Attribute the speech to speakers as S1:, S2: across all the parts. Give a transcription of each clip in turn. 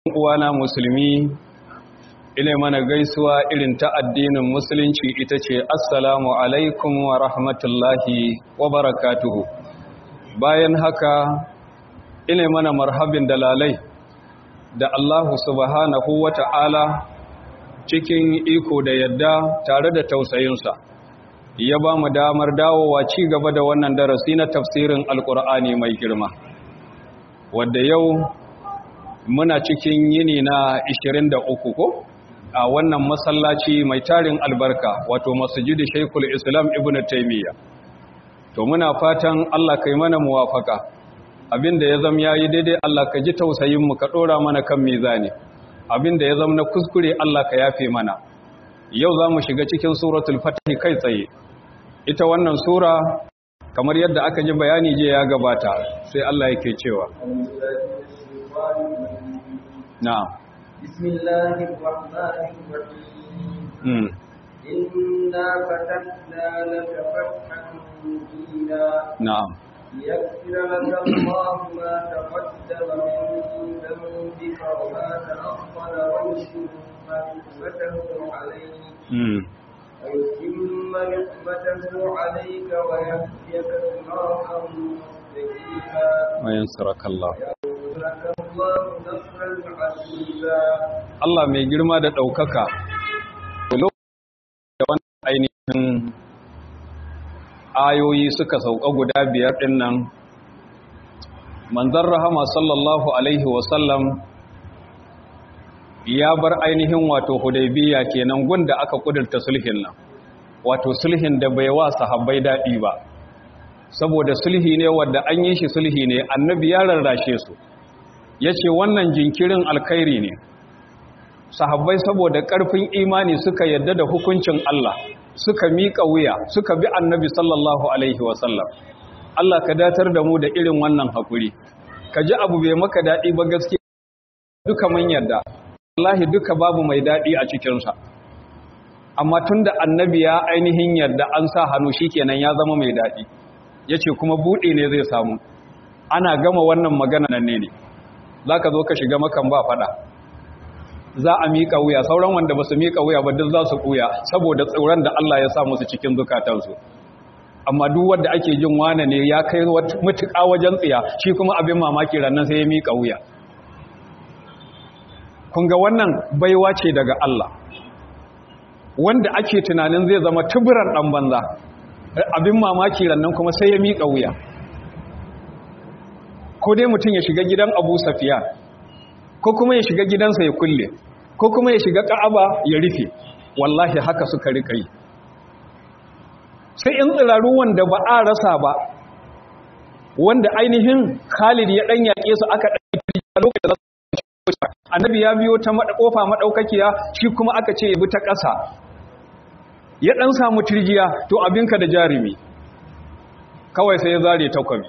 S1: uwana musulmi ina mana gaisuwa irin ta addinin musulunci ita ce assalamu alaikum wa rahmatullahi wa barakatuhu bayan haka ina mana marhabin dalalai da Allahu subhanahu wa ta'ala cikin iko da yadda tare da tausayinsa ya ba mu damar dawowa ci gaba da wannan darasi na tafsirin alkur'ani mai girma wadda yau muna cikin yini na 23 ko a wannan masallaci mai tarin albarka wato masjidi Sheikhul Islam Ibn Taymiyyah to muna fatan Allah kai mana muwafaka abinda ya zama yayi daidai Allah ka ji tausayin mu ka dora mana kan mizani abinda ya zama na kuskure Allah ka yafe mana yau zamu shiga cikin suratul fatih kai tsaye ita wannan sura kamar yadda aka ji bayani je ya gabata sai Allah yake cewa نعم
S2: بسم الله الرحمن الرحيم إنا فتحنا لك فتحا مبينا
S1: نعم
S2: ليغفر لك الله ما تقدم من ذنبك وما تأخر ويتم نعمته عليك ويتم نعمته عليك ويهديك صراطا مستقيما
S1: وينصرك الله
S2: وينصرك الله نصرا عزيزا
S1: Allah mai girma da ɗaukaka da wani ainihin ayoyi suka sauka guda biyar ɗin nan manzan rahama sallallahu alaihi wasallam ya bar ainihin wato hudaybiya kenan gunda aka kudurta sulhin nan wato sulhin da bai wa sahabbai daɗi ba saboda sulhi ne wadda an yi shi sulhi ne annabi ya rarrashe su ya ce wannan jinkirin alkhairi ne sahabbai saboda ƙarfin imani suka yadda da hukuncin Allah suka miƙa wuya suka bi annabi sallallahu alaihi wasallam Allah ka datar da mu da irin wannan haƙuri ka ji abu bai maka daɗi ba gaske duka mun yadda wallahi duka babu mai daɗi a cikinsa amma tun da annabi ya ainihin yadda an sa hannu shi kenan ya zama mai daɗi ya ce kuma buɗe ne zai samu ana gama wannan magana nan ne ne za ka zo ka shiga makan ba faɗa za a miƙa wuya sauran wanda ba su miƙa wuya ba duk za su ƙuya saboda tsoron da Allah ya sa musu cikin zukatansu amma duk wanda ake jin wane ne ya kai mutuƙa wajen tsiya shi kuma abin mamaki ranar sai ya miƙa wuya kun ga wannan baiwa ce daga Allah wanda ake tunanin zai zama tuburan ɗan banza abin mamaki rannan kuma sai ya miƙa wuya ko dai mutum ya shiga gidan abu safiya ko kuma ya shiga gidansa ya kulle ko kuma ya shiga ka'aba ya rufe wallahi haka suka rika yi sai in tsiraru wanda ba a rasa ba wanda ainihin khalid ya ɗan yaƙe su aka ɗan a lokacin da za annabi ya biyo ta kofa maɗaukakiya shi kuma aka ce ya bi ta ƙasa ya ɗan samu turjiya to abinka da jarumi kawai sai ya zare takwabi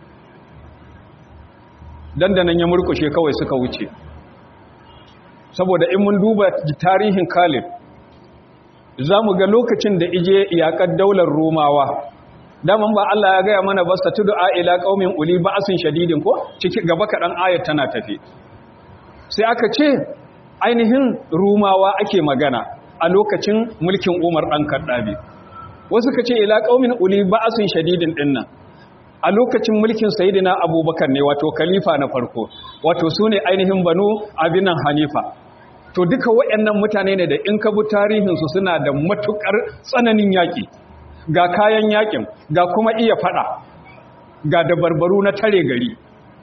S1: dandanan ya murkushe kawai suka wuce saboda in mun duba tarihin Khalid za mu ga lokacin da ije iyakar daular Romawa daman ba Allah ya gaya mana ba satu du'a ila qaumin uli ba'sin shadidin ko ciki gaba kaɗan ayat tana tafi sai aka ce ainihin Romawa ake magana a lokacin mulkin Umar dan Kaddabi wasu ka ce ila qaumin uli ba'sin shadidin dinnan a lokacin mulkin sayidina abubakar ne wato khalifa na farko wato su ne ainihin banu abinan hanifa to duka waɗannan mutane ne da in ka bi tarihinsu suna da matukar tsananin yaƙi ga kayan yaƙin ga kuma iya faɗa ga dabarbaru na tare gari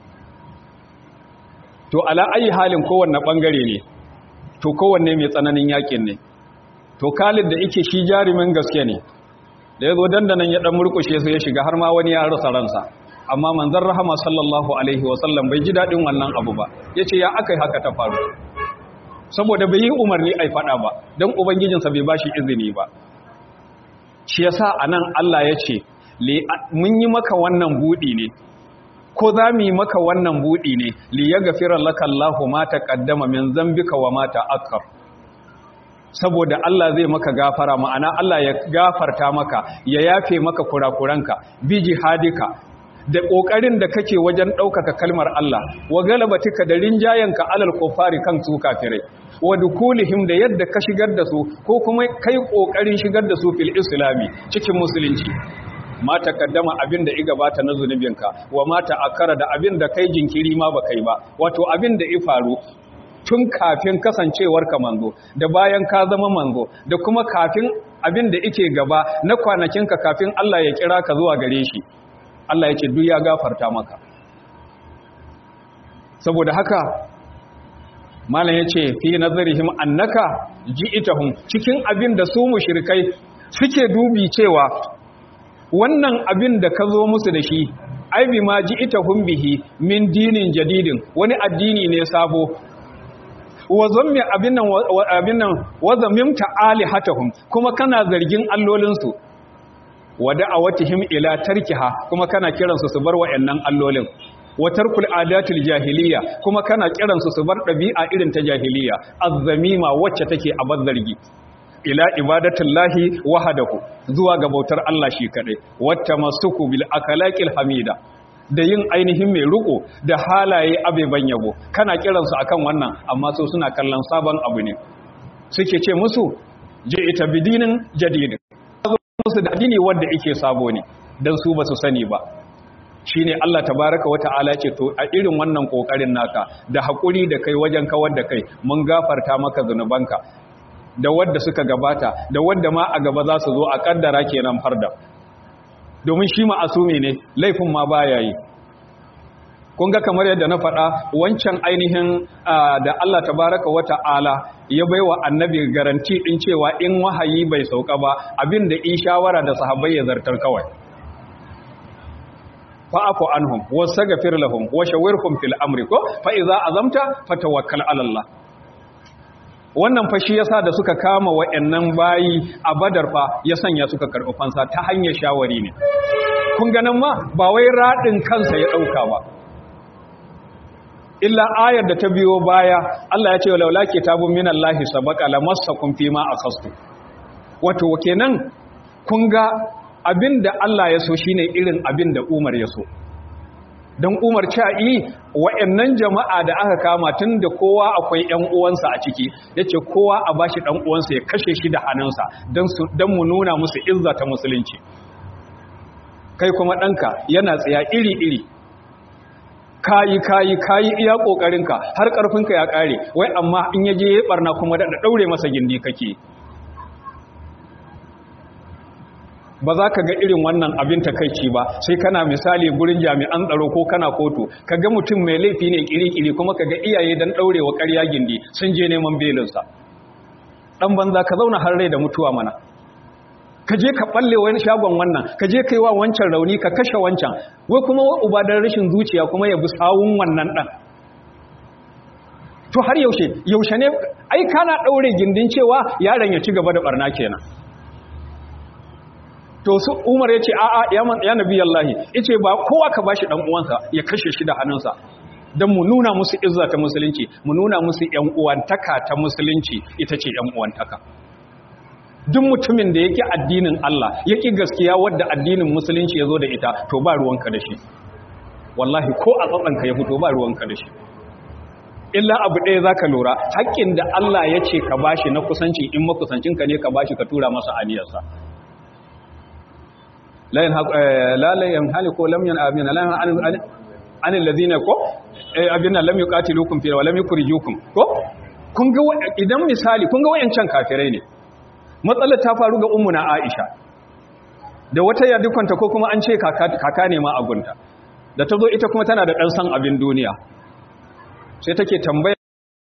S1: to ala ayi halin kowanne ɓangare ne to kowanne mai tsananin yaƙin ne to kalid da ike shi jarumin gaske ne da ya zo dandanan ya ɗan murkushe su ya shiga har ma wani ya rasa ransa amma manzan rahama sallallahu alaihi wasallam bai ji daɗin wannan abu ba ya ce ya aka yi haka ta faru saboda bai yi umarni a faɗa ba don ubangijinsa bai ba shi izini ba shi ya sa a nan allah ya ce mun yi maka wannan buɗi ne ko za mu yi maka wannan buɗi ne li ya gafira laka allahu ma ta ƙaddama min zambika wa ma ta akar saboda Allah zai maka gafara ma'ana Allah ya gafarta maka ya yafe maka kurakuranka bi jihadika da ƙoƙarin da kake wajen ɗaukaka kalmar Allah wa galabatika da rinjayenka alal kufari kan su kafirai wa dukulihim da yadda ka shigar da su ko kuma kai ƙoƙarin shigar da su fil islami cikin musulunci ma takaddama abin da iga bata na zunubinka wa mata akara da abin da kai jinkiri ma ba kai ba wato abin da i faru tun kafin kasancewar ka manzo da bayan ka zama manzo da kuma kafin abin da ike gaba na kwanakinka kafin Allah ya kira ka zuwa gare shi Allah ya ce duk ya gafarta maka saboda haka malam ya ce fi nazarihim annaka ji'itahum cikin abin da su mushrikai suke dubi cewa wannan abin da ka zo musu da shi ai bi ma ji'itahum bihi min dinin jadidin wani addini ne sabo wa zammi abin nan abin nan wa zammimta alihatahum kuma kana zargin allolinsu wa da'awatihim ila tarkiha kuma kana kiransu su bar wayannan allolin wa tarkul adatil jahiliya kuma kana kiransu su bar dabi'a irin ta jahiliya azzamima wacce take a bazzargi ila ibadatillahi wahdahu zuwa ga bautar Allah shi kadai wata masuku bil akalaqil hamida da yin ainihin mai riko da halaye abeban yabo kana kiransu akan wannan amma su suna kallon sabon abu ne suke ce musu je ita bidinin jadidin musu da addini wanda yake sabo ne dan su ba su sani ba shine Allah tabaraka wa ta'ala ce to a irin wannan kokarin naka da hakuri da kai wajen kawar da kai mun gafarta maka zanubanka da wadda suka gabata da wadda ma a gaba za su zo a kaddara kenan farda domin shi ma'asumi ne laifin ma baya yi kun ga kamar yadda na faɗa wancan ainihin da Allah tabaraka wa ta'ala ya baiwa annabi garanti din cewa in wahayi bai sauka ba abin da in shawara da sahabbai ya zartar kawai fa'afu anhum wastaghfir lahum wa shawirhum fil amri ko fa idza azamta fatawakkal ala Allah wannan fa shi yasa da suka kama wayannan bayi a badar fa ya sanya suka karɓi fansa ta hanyar shawari ne kun ganin ma ba wai radin kansa ya dauka ba illa ayar da ta biyo baya Allah ya ce laula kitabun minallahi sabaqa lamassakum fima akhastu wato kenan kun ga abinda Allah ya so shine irin abinda Umar ya so don umar ca'i wa'annan jama'a da aka kama tun da kowa akwai ‘yan uwansa a ciki ya ce kowa a bashi ɗan uwansa ya kashe shi da hannunsa don mu nuna musu izza ta musulunci kai kuma ɗanka yana tsaya iri-iri kayi kayi kayi iya ƙoƙarinka har ƙarfinka ya ƙare wai amma in yaje ya ɓarna kuma da ɗaure masa gindi kake ba za ka ga irin wannan abin takaici ba sai kana misali gurin jami'an tsaro ko kana kotu ka ga mutum mai laifi ne kiri-kiri kuma ka ga iyaye don ɗaurewa ƙarya gindi sun je neman belinsa ɗan banza ka zauna har rai da mutuwa mana ka je ka ɓalle wani shagon wannan ka je ka yi wa wancan rauni ka kashe wancan wai kuma wa uba don rashin zuciya kuma ya bi sawun wannan ɗan to har yaushe yaushe ne ai kana ɗaure gindin cewa yaron ya ci gaba da ɓarna kenan to su umar ya ce a'a ya nabi yallahi ice ba kowa ka bashi dan uwansa ya kashe shi da hannunsa don mu nuna musu izza ta musulunci mu nuna musu yan uwantaka ta musulunci ita ce yan uwantaka duk mutumin da yake addinin Allah yake gaskiya wadda addinin musulunci ya zo da ita to ba ruwanka da shi wallahi ko a tsatsanka ya fito ba ruwanka da shi illa abu ɗaya za ka lura haƙƙin da Allah ya ce ka bashi na kusanci in makusancinka ne ka bashi ka tura masa aniyarsa la la yanhali ko lam yan amina la an an alladhina ko abinna lam yuqatilukum fi wa lam yukhrijukum ko kun ga idan misali kun ga wayancan kafirai ne matsalar ta faru ga ummuna Aisha da wata yadukanta ko kuma an ce kaka ne ma a gunta da ta zo ita kuma tana da ɗan san abin duniya sai take tambaya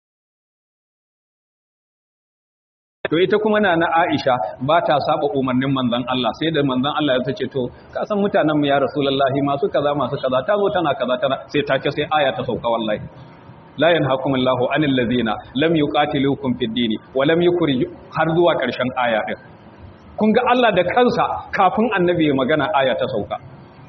S1: to ita kuma na na Aisha ba ta saba umarnin manzon Allah sai da manzon Allah ya tace to ka san mutanen mu ya rasulullahi masu kaza masu kaza ta zo tana kaza tana sai take sai aya ta sauka wallahi la yanhakumullahu anil ladina lam yuqatilukum fid dini wa lam yukhrij har zuwa karshen aya din kun ga Allah da kansa kafin annabi ya magana aya ta sauka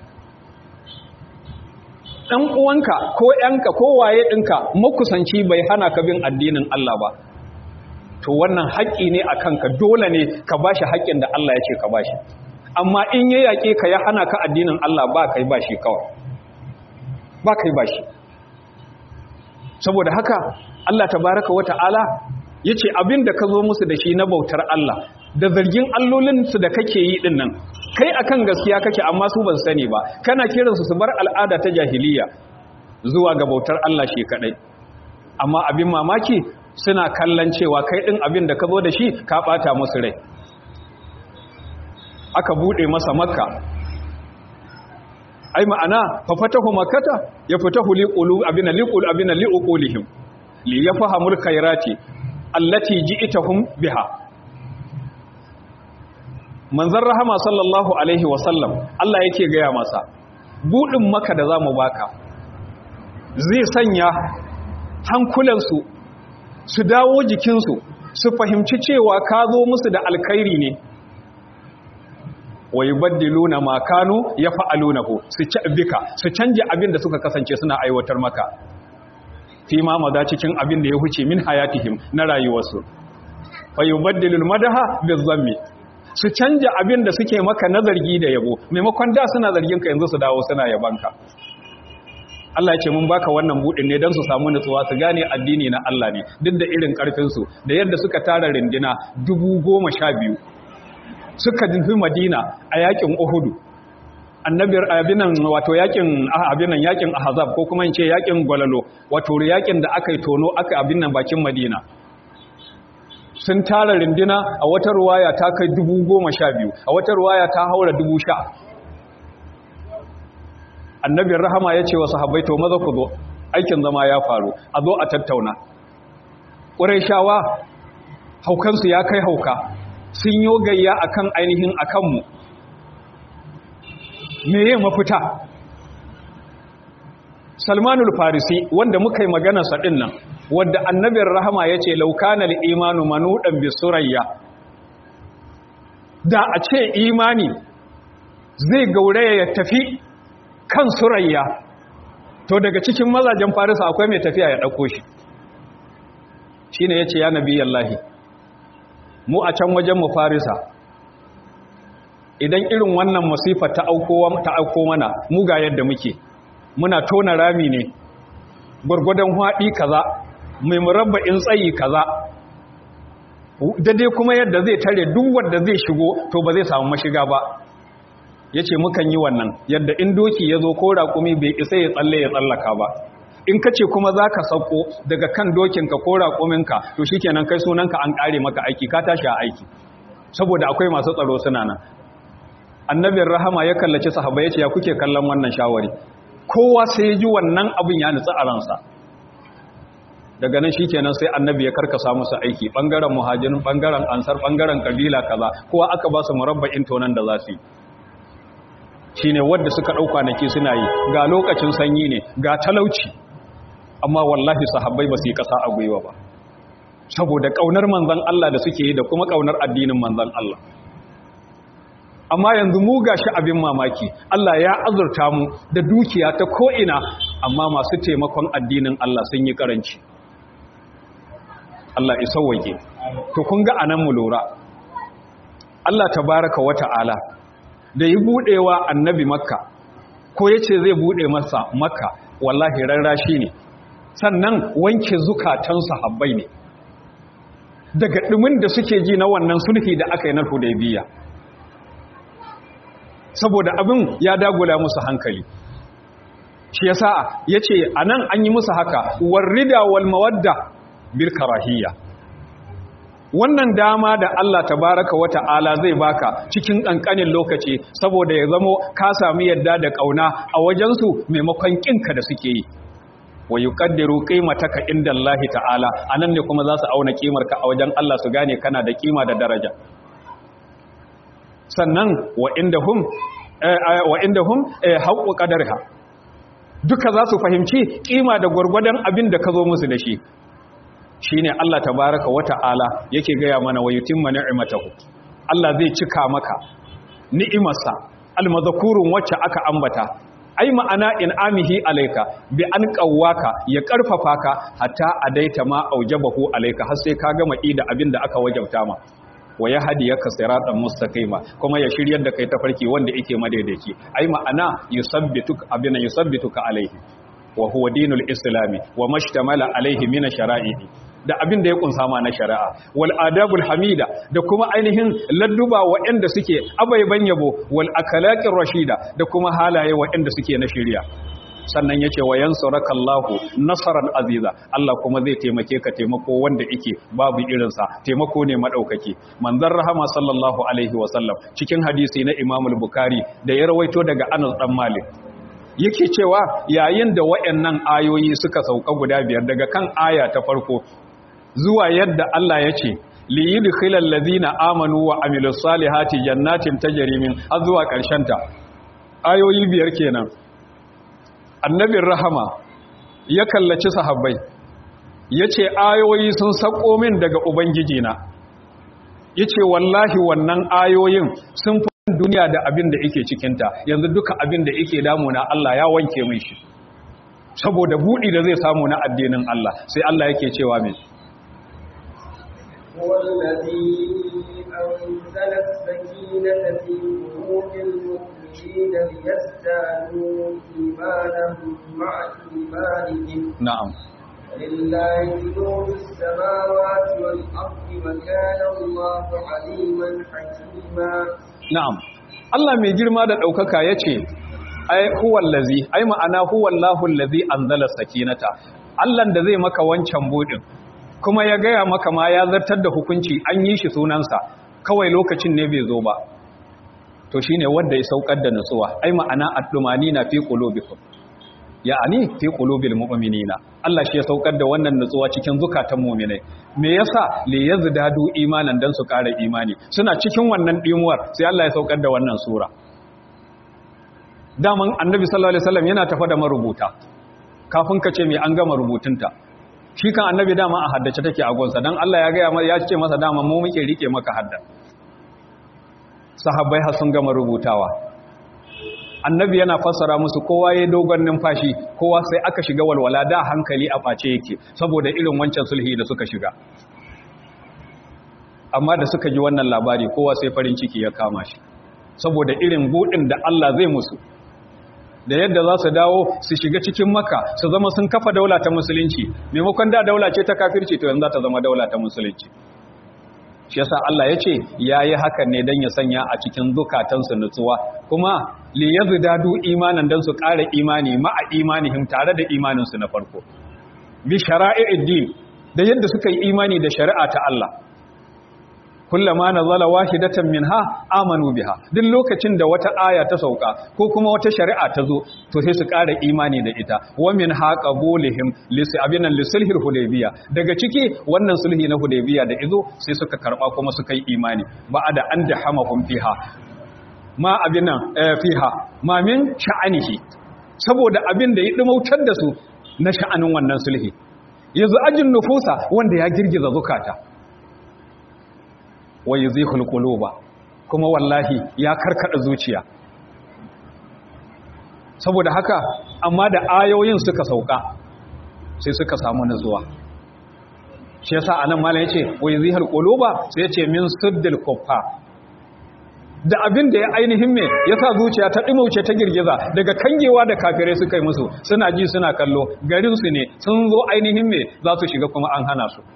S1: dan uwanka ko yanka ko waye dinka makusanci bai hana ka bin addinin Allah ba to wannan haƙƙi ne a kanka dole ne ka bashi haƙƙin da Allah ya ce ka bashi amma in ya yaƙe ka ya hana ka addinin Allah ba kai ba shi kawai ba kai ba shi saboda haka Allah tabaraka wa ta'ala ya ce abin da ka zo musu da shi na bautar Allah da zargin allolinsu da kake yi din nan kai akan gaskiya kake amma su ban sani ba kana kiransu su bar al'ada ta jahiliya zuwa ga bautar Allah shi kadai amma abin mamaki suna kallon cewa kai din abin da ka zo da shi ka bata musu rai aka bude masa makka ai ma'ana fa fatahu makkata ya fatahu liqulu abina liqul abina liqulihim li yafhamul khairati allati ji'tahum biha manzon rahama sallallahu alaihi wasallam Allah yake gaya masa budin maka da zamu baka zai sanya hankulansu su dawo jikinsu su fahimci cewa ka zo musu da alkhairi ne wa yubaddiluna ma kanu yaf'alunahu su ci bika su canje abin da suka kasance suna aiwatar maka fi ma maza cikin abin da ya huce min hayatihim na rayuwarsu fa yubaddilul madaha bizammi su canja abin da suke maka na zargi da yabo maimakon da suna zargin ka yanzu su dawo suna yabanka Allah ya ce mun baka wannan budin ne don su samu nutsuwa su gane addini na Allah ne duk da irin karfin su da yadda suka tara rindina dubu goma sha biyu suka nufi Madina a yakin Uhudu annabiyar abinan wato yakin abinan yakin Ahzab ko kuma in ce yakin Gwalalo wato yakin da aka yi tono aka abin nan bakin Madina sun tara rindina a wata ruwaya ta kai dubu goma sha biyu a wata ruwaya ta haura dubu sha annabin rahama ya ce wa sahabbai to maza ku zo aikin zama ya faru a zo a tattauna ƙurai shawa haukansu ya kai hauka sun yi gayya akan ainihin akanmu meye mafita salmanul farisi wanda muka yi maganarsa ɗin nan wadda annabin rahama ya ce laukanar imanu manuɗan bisurayya da a ce imani zai gauraya ya tafi kan surayya to daga cikin mazajen farisa akwai mai tafiya ya ɗauko shi shi ne ya ce ya nabi yallahi mu a can wajen mu farisa idan irin wannan masifa ta auko mana mu ga yadda muke muna tona rami ne gwargwadon haɗi kaza mai murabba'in tsayi kaza dai kuma yadda zai tare duk wanda zai shigo to ba zai samu mashiga ba ya ce mukan yi wannan yadda in doki ya zo ko raƙumi bai isa ya tsalle ya tsallaka ba in ka ce kuma za ka sauko daga kan dokinka ko raƙuminka to shi kenan kai sunanka an ƙare maka aiki ka tashi a aiki saboda akwai masu tsaro suna nan annabin rahama ya kallaci sahaba ya ce ya kuke kallon wannan shawari kowa sai ya ji wannan abin ya nutsu a ransa daga nan shikenan sai annabi ya karkasa musu aiki bangaren muhajirin bangaren ansar bangaren kabila kaza kowa aka ba su murabba'in tonan da za su yi shine wanda suka ɗau kwanaki suna yi ga lokacin sanyi ne ga talauci amma wallahi sahabbai ba su yi ƙasa a gwiwa ba saboda ƙaunar manzan Allah da suke yi da kuma ƙaunar addinin manzan Allah amma yanzu mu gashi abin mamaki Allah ya azurta mu da dukiya ta ko'ina amma masu taimakon addinin Allah sun yi ƙaranci Allah isa wage to kun ga anan mu lura Allah tabaraka wa ta'ala da yi budewa annabi makka ko ya ce zai bude masa makka wallahi rarrashi ne sannan wanke zukatan sahabbai ne daga ɗumin da suke ji na wannan sulhi da aka yi na hudaybiya saboda abin ya dagula musu hankali shi yasa yace anan an yi musu haka warrida wal mawadda bil karahiyya wannan dama da Allah tabaraka wa ta'ala zai baka cikin kankanin lokaci saboda ya zamo ka sami yadda da kauna a wajensu maimakon kinka da suke yi wa yuqaddiru qimataka inda Allah ta'ala anan ne kuma za su auna kimarka a wajen Allah su gane kana da kima da daraja sannan wa indahum wa indahum haqqu qadarha duka za su fahimci kima da gwargwadon abin da ka zo musu da shi shine Allah tabaraka wata'ala yake gaya mana wa yutimma ni'matahu Allah zai cika maka ni'imarsa almazkurun wacce aka ambata ai ma'ana in amihi alayka bi an qawwaka ya karfafa ka hatta adaita ma aujabahu alayka har sai ka gama ida abin da aka wajabta ma wa yahdiyaka siratan mustaqima kuma ya shiryar da kai tafarki wanda yake madaidaici ai ma'ana yusabbituka abina yusabbituka alaihi wa huwa dinul islami wa mashtamala alaihi min shara'ihi da abin da ya kunsa ma na shari'a wal adabul hamida da kuma ainihin ladduba waɗanda suke abaiban yabo wal akalaqir rashida da kuma halaye waɗanda suke na shari'a sannan yace wa yansurakallahu nasaran aziza Allah kuma zai taimake ka taimako wanda yake babu irin sa taimako ne madaukaki manzon rahama sallallahu alaihi wa sallam cikin hadisi na Imam al-Bukhari da ya rawaito daga Anas dan Malik yake cewa yayin da waɗannan ayoyi suka sauka guda biyar daga kan aya ta farko zuwa yadda Allah ya ce li yudkhilal ladina amanu wa amilus salihati jannatin tajri min har zuwa ƙarshen ta ayoyi biyar kenan annabin rahama ya kallaci sahabbai yace ayoyi sun sako min daga ubangiji na yace wallahi wannan ayoyin sun fi duniya da abin da yake cikinta yanzu duka abin da yake damuna Allah ya wanke min shi saboda buɗi da zai samu na addinin Allah sai Allah yake cewa min
S2: هو الذي أنزل السكينة في قلوب المؤمنين ليزدادوا إيمانهم مع إيمانهم
S1: na'am
S2: ولله جنود السماوات والأرض وكان الله عليما حكيما
S1: na'am Allah mai girma da ɗaukaka ya ce ai huwallazi ai ma'ana huwallahu allazi anzala sakinata Allah da zai maka wancan budin kuma ya gaya maka ma ya zartar da hukunci an yi shi sunansa kawai lokacin ne bai zo ba to shine wanda ya saukar da nutsuwa ai ma'ana addumani na fi qulubikum ya'ani fi qulubil mu'minina Allah shi ya saukar da wannan nutsuwa cikin zukatan mu'minai me yasa li yazdadu imanan dan su ƙara imani suna cikin wannan dimuwar sai Allah ya saukar da wannan sura daman annabi sallallahu alaihi wasallam yana tafa da marubuta kafin ka ce me an gama rubutunta shi kan annabi dama a haddace take a gonsa dan Allah ya ga ya ce masa dama mu muke rike maka hadda sahabbai har sun gama rubutawa annabi yana fassara musu kowa ya dogon numfashi kowa sai aka shiga walwala da hankali a face yake saboda irin wancan sulhi da suka shiga amma da suka ji wannan labari kowa sai farin ciki ya kama shi saboda irin budin da Allah zai musu da yadda za su dawo su shiga cikin maka su zama sun kafa daula ta musulunci maimakon da daula ce ta kafirci to yanzu za ta zama daula ta musulunci shi yasa Allah ya ce ya yi hakan ne don ya sanya a cikin zukatansu nutsuwa kuma li yazdadu imanan don su ƙara imani ma'a imanihim tare da imaninsu na farko bi shara'i'id din da yadda suka yi imani da shari'a ta Allah kullama nazala wahidatan minha amanu biha duk lokacin da wata aya ta sauka ko kuma wata shari'a ta zo to sai su ƙara imani da ita wa min haqabulihim lis abinan lisulhil hudaybiya daga ciki wannan sulhi na hudaybiya da izo sai suka karba kuma suka yi imani ba'ada an dahamahum fiha ma abinan fiha ma min sha'anihi saboda abin da ya dumautar da su na sha'anin wannan sulhi yanzu ajin nufusa wanda ya girgiza zukata wa yuzihul quluba kuma wallahi ya karkada zuciya saboda haka amma da ayoyin suka sauka sai suka samu nutsuwa shi yasa anan malam yace wa yuzihul quluba sai yace min suddil kuffa da abin da ya ainihin me yasa zuciya ta dimauce ta girgiza daga kangewa da kafirai suka yi musu suna ji suna kallo garin su ne sun zo ainihin me za su shiga kuma an hana su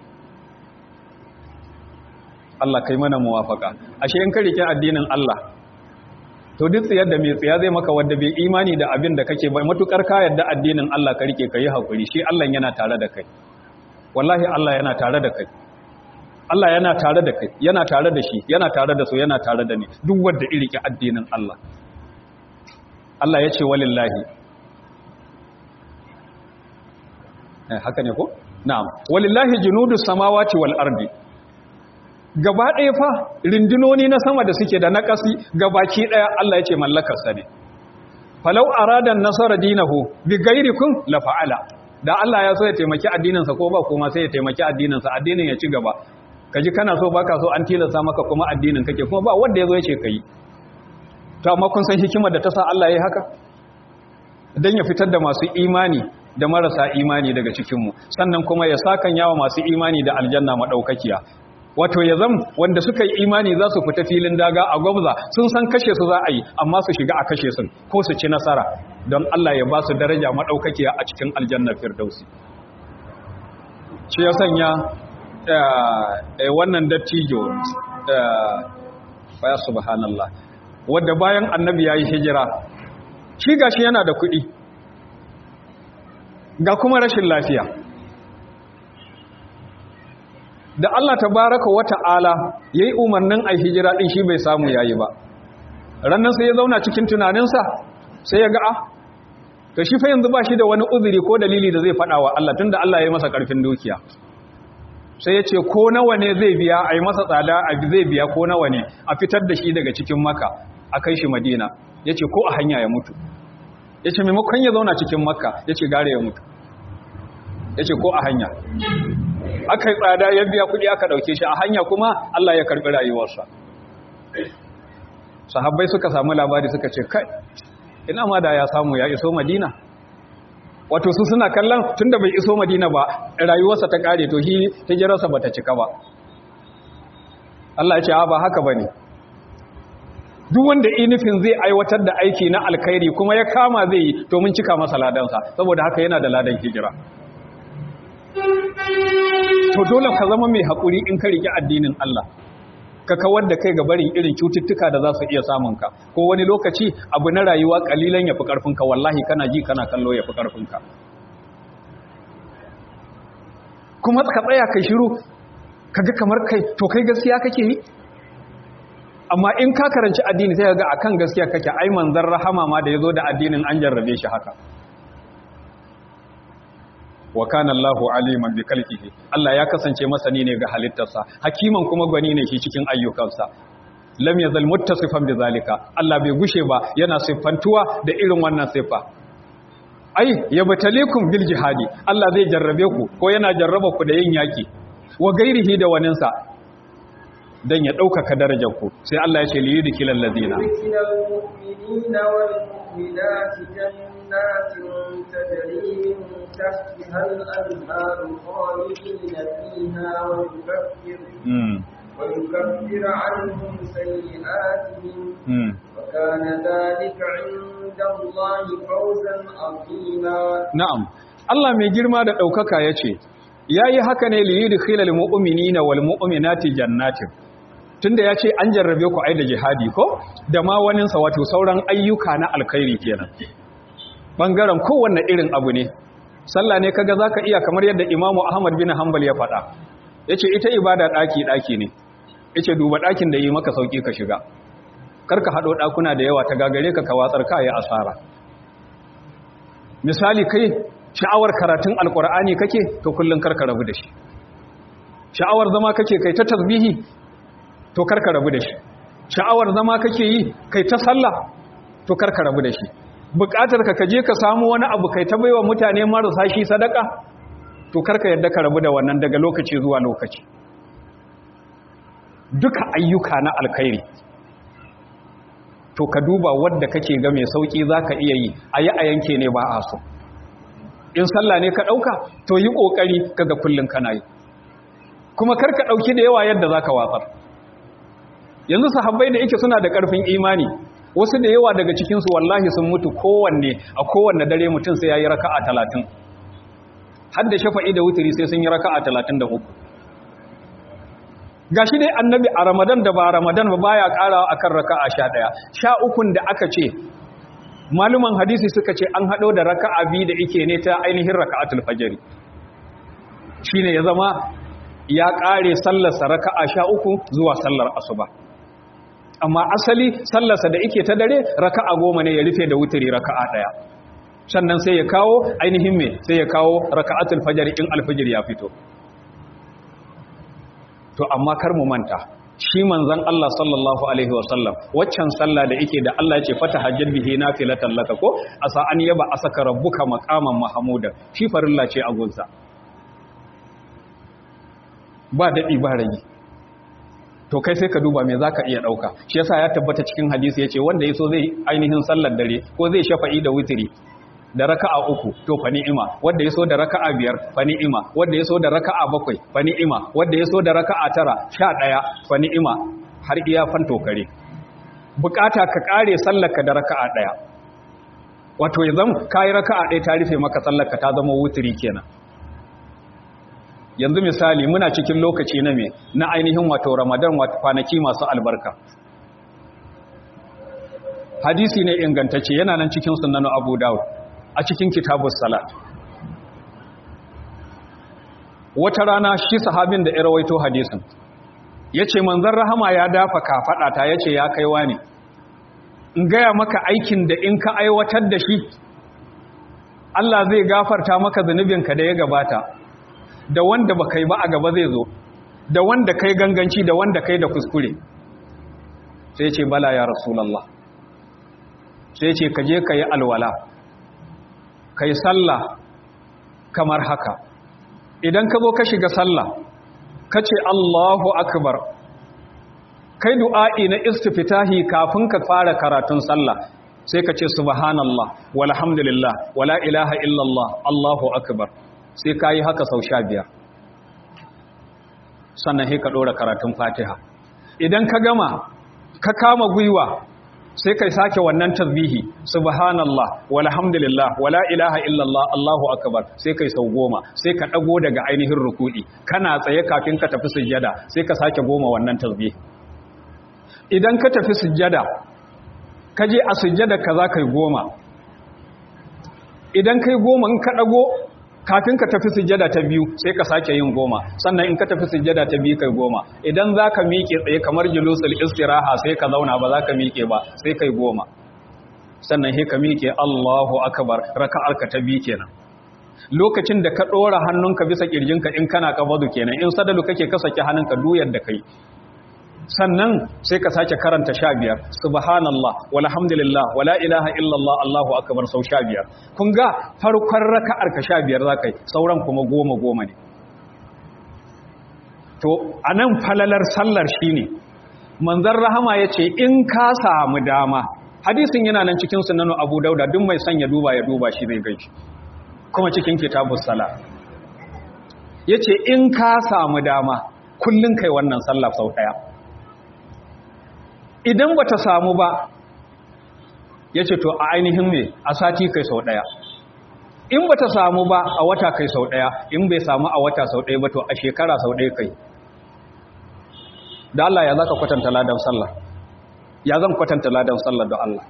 S1: Allah kai mana muwafaka ashe in ka rike addinin Allah to duk tsiyar da mai tsiya zai maka wanda bai imani da abin da kake bai matukar ka yadda addinin Allah ka rike kai hakuri shi Allah yana tare da kai wallahi Allah yana tare da kai Allah yana tare da kai yana tare da shi yana tare da su yana tare da ni duk wanda ya rike addinin Allah Allah ya ce walillahi eh haka ne ko na'am walillahi junudus samawati wal ardi gaba ɗaya fa rindinoni na sama da suke da na ƙasi gabaki ɗaya Allah ya ce mallakarsa ne falau aradan nasara dinahu bi gairikun la fa'ala da Allah ya so ya taimaki addininsa ko ba kuma sai ya taimaki addininsa addinin ya ci gaba kaji kana so baka so an tilasta maka kuma addinin kake kuma ba wanda ya zo ya ce kai to amma kun san hikimar da ta sa Allah ya yi haka dan ya fitar da masu imani da marasa imani daga cikinmu sannan kuma ya sakan yawa masu imani da aljanna madaukakiya wato ya zam wanda suka yi imani za su fita filin daga a gwabza sun san kashe su za a yi amma su shiga a kashe sun ko su ci nasara don Allah ya ba su daraja maɗaukakiya a cikin aljannar firdausi shi ya sanya wannan dattijo ya subhanallah wadda bayan annabi ya yi hijira shi gashi yana da kuɗi ga kuma rashin lafiya da Allah tabaraka wa ta'ala yayi umarnin ai hijira din shi bai samu yayi ba rannan sai ya zauna cikin tunaninsa sai ya ga ah to shi fa yanzu ba shi da wani uzuri ko dalili da zai fada wa Allah tunda Allah ya yi masa karfin dukiya sai ya ce ko nawa ne zai biya ai masa tsada a zai biya ko nawa ne a fitar da shi daga cikin maka a kai shi madina ya ce ko a hanya ya mutu ya ce maimakon ya zauna cikin makka ya ce gare ya mutu ya ce ko a hanya aka yi tsada ya biya kudi aka dauke shi a hanya kuma Allah ya karbi rayuwarsa sahabbai suka samu labari suka ce kai ina ma da ya samu ya iso madina wato su suna kallon tunda bai iso madina ba rayuwarsa ta kare to shi hijirarsa bata cika ba Allah ya ce ba haka bane duk wanda inifin zai aiwatar da aiki na alkhairi kuma ya kama zai yi to mun cika masa ladansa saboda haka yana da ladan hijira to dole ka zama mai haƙuri in ka riƙe addinin Allah ka kawar da kai ga barin irin cututtuka da za su iya samun ka ko wani lokaci abu na rayuwa kalilan ya fi ƙarfinka wallahi kana ji kana kallo ya fi ƙarfinka kuma ka tsaya kai shiru kaga kamar kai to kai gaskiya kake yi amma in ka karanci addini sai ga akan gaskiya kake ai manzon rahama ma da yazo da addinin an jarrabe shi haka wa kana Allahu aliman bi khalqihi Allah ya kasance masani ne ga halittarsa hakiman kuma gwani ne shi cikin ayyukansa lam yazal muttasifan bi zalika Allah bai gushe ba yana siffantuwa da irin wannan siffa ai yabtalikum bil jihadi Allah zai jarrabe ku ko yana jarraba ku da yin yaki wa gairihi da waninsa dan ya ɗaukaka darajar ku sai Allah ya ce li yudkilal ladina
S2: المؤمنات جنات تجري من تحتها الأنهار خالدين فيها ويكفر ويكفر عنهم سيئاتهم وكان ذلك عند الله فوزا عظيما
S1: نعم Allah mai girma da ɗaukaka ya ce, Ya yi haka ne liyi da khilal mu'umini na wal mu'uminati jannatin, tunda ya ce an jarrabe ku ai da jihadi ko da ma waninsa wato sauran ayyuka na alkhairi kenan bangaren kowanne irin abu ne sallah ne kaga zaka iya kamar yadda imamu ahmad bin hanbal ya faɗa yace ita ibada daki daki ne yace duba dakin da yi maka sauki ka shiga karka hado dakuna da yawa ta gagare ka ka watsar ka yi asara misali kai sha'awar karatun alqur'ani kake to kullun karka rabu da shi sha'awar zama kake kai ta tasbihi to karka rabu da shi sha'awar zama kake yi kai ta sallah to karka rabu da shi bukatar ka kaje ka samu wani abu kai ta baiwa mutane marasa shi sadaka to karka yadda ka rabu da wannan daga lokaci zuwa lokaci duka ayyuka na alkhairi to ka duba wadda kake ga mai sauki zaka iya yi ayi a yanke ne ba a so in sallah ne ka dauka to yi kokari kaga kullun kana yi kuma karka dauki da yawa yadda zaka watsar yanzu sahabbai da yake suna da ƙarfin imani wasu da yawa daga cikinsu wallahi sun mutu kowanne a kowanne dare mutum sai ya yi raka'a talatin har da shafa'i da wuturi sai sun yi raka'a talatin da uku ga shi dai annabi a ramadan da ba ramadan ba baya ƙarawa a kan raka'a sha ɗaya sha ukun da aka ce maluman hadisi suka ce an haɗo da raka'a biyu da ike ne ta ainihin raka'atul fajari shine ya zama ya ƙare sallarsa raka'a sha uku zuwa sallar asuba amma asali sallarsa da ike ta dare raka'a goma ne ya rufe da wuturi raka'a ɗaya sannan sai ya kawo ainihin me sai ya kawo raka'atul fajr in alfajir ya fito to amma kar mu manta shi manzon Allah sallallahu alaihi wasallam waccan sallah da yake da Allah ya ce fatahajjal bihi nafilatan laka ko asa an yaba asaka rabbuka maqaman mahmuda shi farilla ce a gunsa ba daɗi ba rage to kai sai ka duba me za ka iya ɗauka shi yasa ya tabbata cikin hadisi ya ce wanda ya so zai ainihin sallar dare ko zai shafa'i da wutiri da raka'a uku to fa ni'ima wanda yaso da raka'a biyar fa ni'ima wanda yaso da raka'a bakwai fa ni'ima wanda yaso da raka'a tara sha ɗaya fa ni'ima har iya fanto kare bukata ka kare sallarka da raka'a ɗaya wato yanzu kai raka'a ɗaya ta rufe maka sallarka ta zama wutiri kenan yanzu misali muna cikin lokaci na me na ainihin wato ramadan wato kwanaki masu albarka hadisi ne ingantacce yana nan cikin sunan abu dawud a cikin kitabus salat wata rana shi sahabin da ya rawaito hadisin yace manzon rahama ya dafa kafada ta yace ya kaiwa ne in gaya maka aikin da in ka aiwatar da shi Allah zai gafarta maka zunubinka da ya gabata da wanda ba kai ba a gaba zai zo da wanda kai ganganci da wanda kai da kuskure sai ce bala ya rasulallah sai ce ka je ka yi alwala ka yi sallah kamar haka idan ka zo ka shiga sallah ka ce allahu akbar kai du'a'i na istifitahi kafin ka fara karatun sallah sai ka ce subhanallah walhamdulillah wala ilaha illallah allahu akbar sai ka yi haka sau sha biyar sannan sai ka ɗora karatun fatiha idan ka gama ka kama gwiwa sai kai sake wannan tasbihi subhanallah walhamdulillah wala ilaha illallah allahu akbar sai kai sau goma sai ka ɗago daga ainihin ruku'i kana tsaye kafin ka tafi sujjada sai ka sake goma wannan tasbihi idan ka tafi sujjada ka je a sujjada ka za kai goma idan kai goma in ka ɗago kafin ka tafi sujjada ta biyu sai ka sake yin goma sannan in ka tafi sujjada ta biyu kai goma idan za ka miƙe tsaye kamar julusul istiraha sai ka zauna ba za ka miƙe ba sai kai goma sannan sai ka miƙe Allahu akbar raka'ar ka ta biyu kenan lokacin da ka ɗora hannunka bisa ƙirjinka in kana kabadu kenan in sadalu kake ka saki hannunka duyar da kai sannan sai ka sake karanta sha biyar subhanallah walhamdulillah wala ilaha illallah allahu akbar sau sha biyar kun ga farkon raka'ar ka sha biyar za ka yi sauran kuma goma goma ne to a nan falalar sallar shi ne manzan rahama ya ce in ka samu dama hadisin yana nan cikin sunanu abu dauda duk mai son ya duba ya duba shi zai gaishe kuma cikin kitabus sala ya ce in ka samu dama kullum kai wannan sallah sau ɗaya idan ba ta samu ba ya ce to a ainihin me a sati kai sau ɗaya in ba ta samu ba a wata kai sau ɗaya in bai samu a wata sau ɗaya ba to a shekara sau ɗaya kai da Allah ya za ka kwatanta ladan sallah ya zan kwatanta ladan sallah da Allah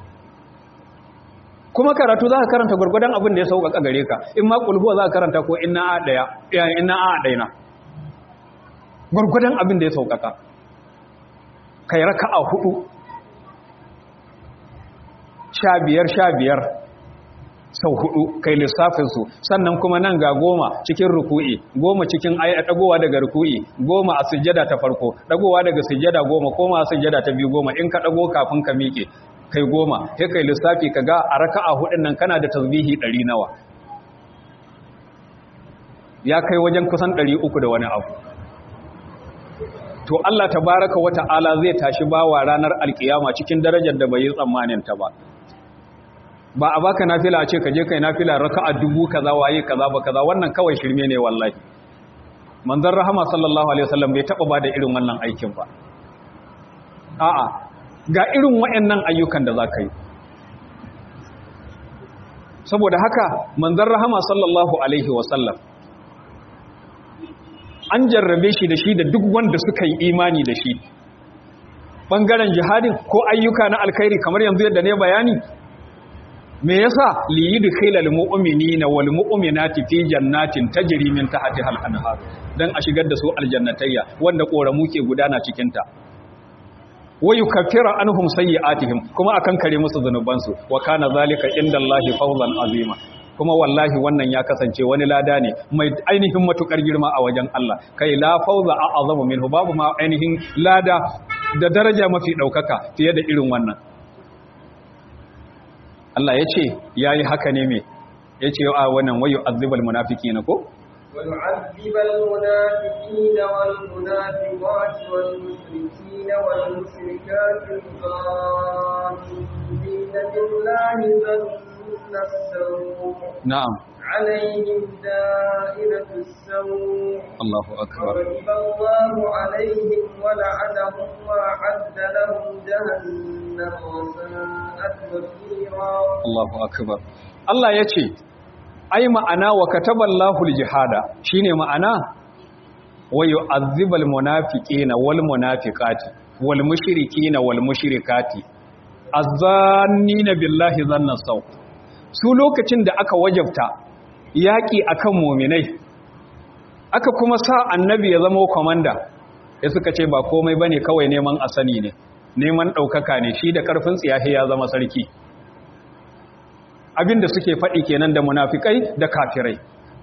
S1: kuma karatu za ka karanta gwargwadon abin da ya sauƙaƙa gare ka in ma ƙulhuwa za ka karanta ko ina a ɗaya ina a ɗaya gwargwadon abin da ya sauƙaƙa kai raka a hudu sha biyar sha biyar sau hudu kai lissafinsu sannan kuma nan ga goma cikin ruku'i goma cikin dagowa daga ruku'i goma a sujjada ta farko dagowa daga sujjada goma koma a sujjada ta biyu goma in ka dago kafin ka miƙe kai goma sai kai lissafi ka ga a raka'a hudun nan kana da tasbihi ɗari nawa ya kai wajen kusan ɗari uku da wani abu to Allah tabaraka wa ta'ala zai tashi bawa ranar alkiyama cikin darajar da bai yi tsammanin ta ba ba a baka nafila a ce ka je kai nafila raka'a dubu kaza waye kaza ba kaza wannan kawai shirme ne wallahi manzon rahama sallallahu alaihi wasallam bai taba bada irin wannan aikin ba a'a ga irin wayannan ayyukan da zaka yi saboda haka manzon rahama sallallahu alaihi wasallam an jarrabe shi da shi da duk wanda suka yi imani da shi ɓangaren jihadin ko ayyuka na alkhairi kamar yanzu yadda ne bayani me yasa li yudkhilal mu'minina wal mu'minati fi jannatin tajri min tahtiha al-anhar dan a shigar da su aljannatayya wanda koramu ke gudana cikin ta wa yukaffiru anhum sayyi'atihim kuma akan kare musu zanubansu wa kana zalika indallahi fawzan azima kuma wallahi wannan ya kasance wani lada ne mai ainihin matukar girma a wajen Allah kai la fauza a azamu minhu babu ma ainihin lada da daraja mafi daukaka fiye da irin wannan Allah ya ce yayi haka ne me yace a wannan wayu azibal munafiqina ko
S2: ويعذب المنافقين والمنافقات والمشركين والمشركات الظالمين بالله ظن السوء
S1: na'am
S2: عليهم دائرة السوء
S1: Allahu akbar
S2: وغضب الله عليهم ولعنهم وأعد لهم جهنم وساءت مصيرا
S1: Allahu akbar Allah ya ce ai ma'ana wa kataballahu aljihada shine ma'ana wa yu'azzibal munafiqina wal munafiqati wal mushrikina wal mushrikati azzannina billahi zanna saw su lokacin da aka wajabta yaki akan mu'minai aka kuma sa annabi ya zama komanda ya suka ce ba komai bane kawai neman asani ne neman daukaka ne shi da karfin tsiyahi ya zama sarki abinda suke faɗi kenan da munafikai da kafirai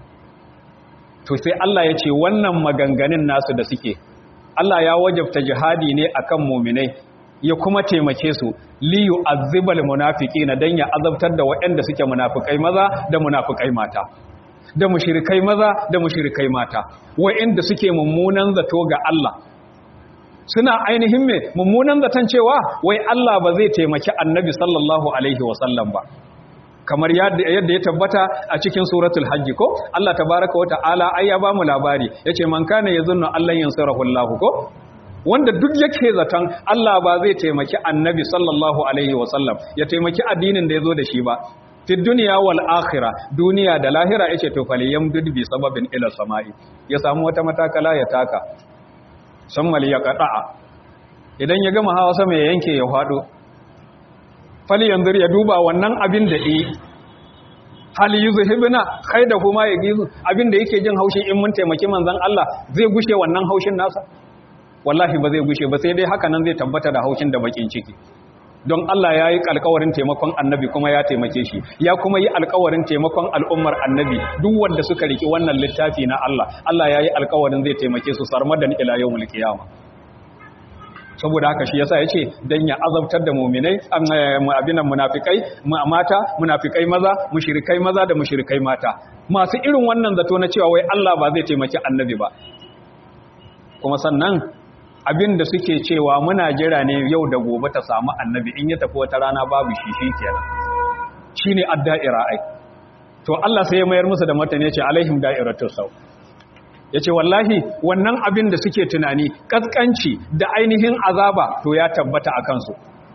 S1: to sai Allah ya ce wannan maganganun nasu da suke Allah ya wajabta jihadi ne akan muminai ya kuma taimake su liyu azibal munafiqina dan ya azabtar da waɗanda suke munafikai maza da munafikai mata da mushrikai maza da mushrikai mata waɗanda suke mummunan zato ga Allah suna ainihin me mummunan zaton cewa wai Allah ba zai taimaki annabi sallallahu alaihi wasallam ba kamar yadda ya tabbata a cikin suratul hajji ko Allah tabaraka wa ta'ala ai ya bamu labari yace man kana yazunnu Allah yansurahu Allah ko wanda duk yake zaton Allah ba zai taimaki annabi sallallahu alaihi wasallam ya taimaki addinin da yazo da shi ba fi duniya wal akhirah duniya da lahira yace to faliyam bi sababin ila sama'i ya samu wata matakala ya taka sammal ya qada'a idan ya gama hawa sama ya yanke ya fado fali yanzu ya duba wannan abin da yi hali yi zuhibina kai da kuma ya gizu abin da yake jin haushin in mun taimaki manzan Allah zai gushe wannan haushin nasa wallahi ba zai gushe ba sai dai haka nan zai tabbata da haushin da bakin ciki don Allah ya yi alkawarin taimakon annabi kuma ya taimake shi ya kuma yi alkawarin taimakon al'ummar annabi duk wanda suka riki wannan littafi na Allah Allah ya yi alkawarin zai taimake su sarmadan ila yawmul qiyamah saboda haka shi yasa yace dan ya azabtar da mu'minai abinan munafikai mata munafikai maza mushrikai maza da mushrikai mata masu irin wannan zato na cewa wai Allah ba zai taimaki annabi ba kuma sannan abin da suke cewa muna jira ne yau da gobe ta samu annabi in ya tafi wata rana babu shi shikenan shine adda'ira ai to Allah sai ya mayar musu da martani yace alaihim da'iratus saw ya ce wallahi wannan abin da suke tunani ƙasƙanci da ainihin azaba to ya tabbata a kansu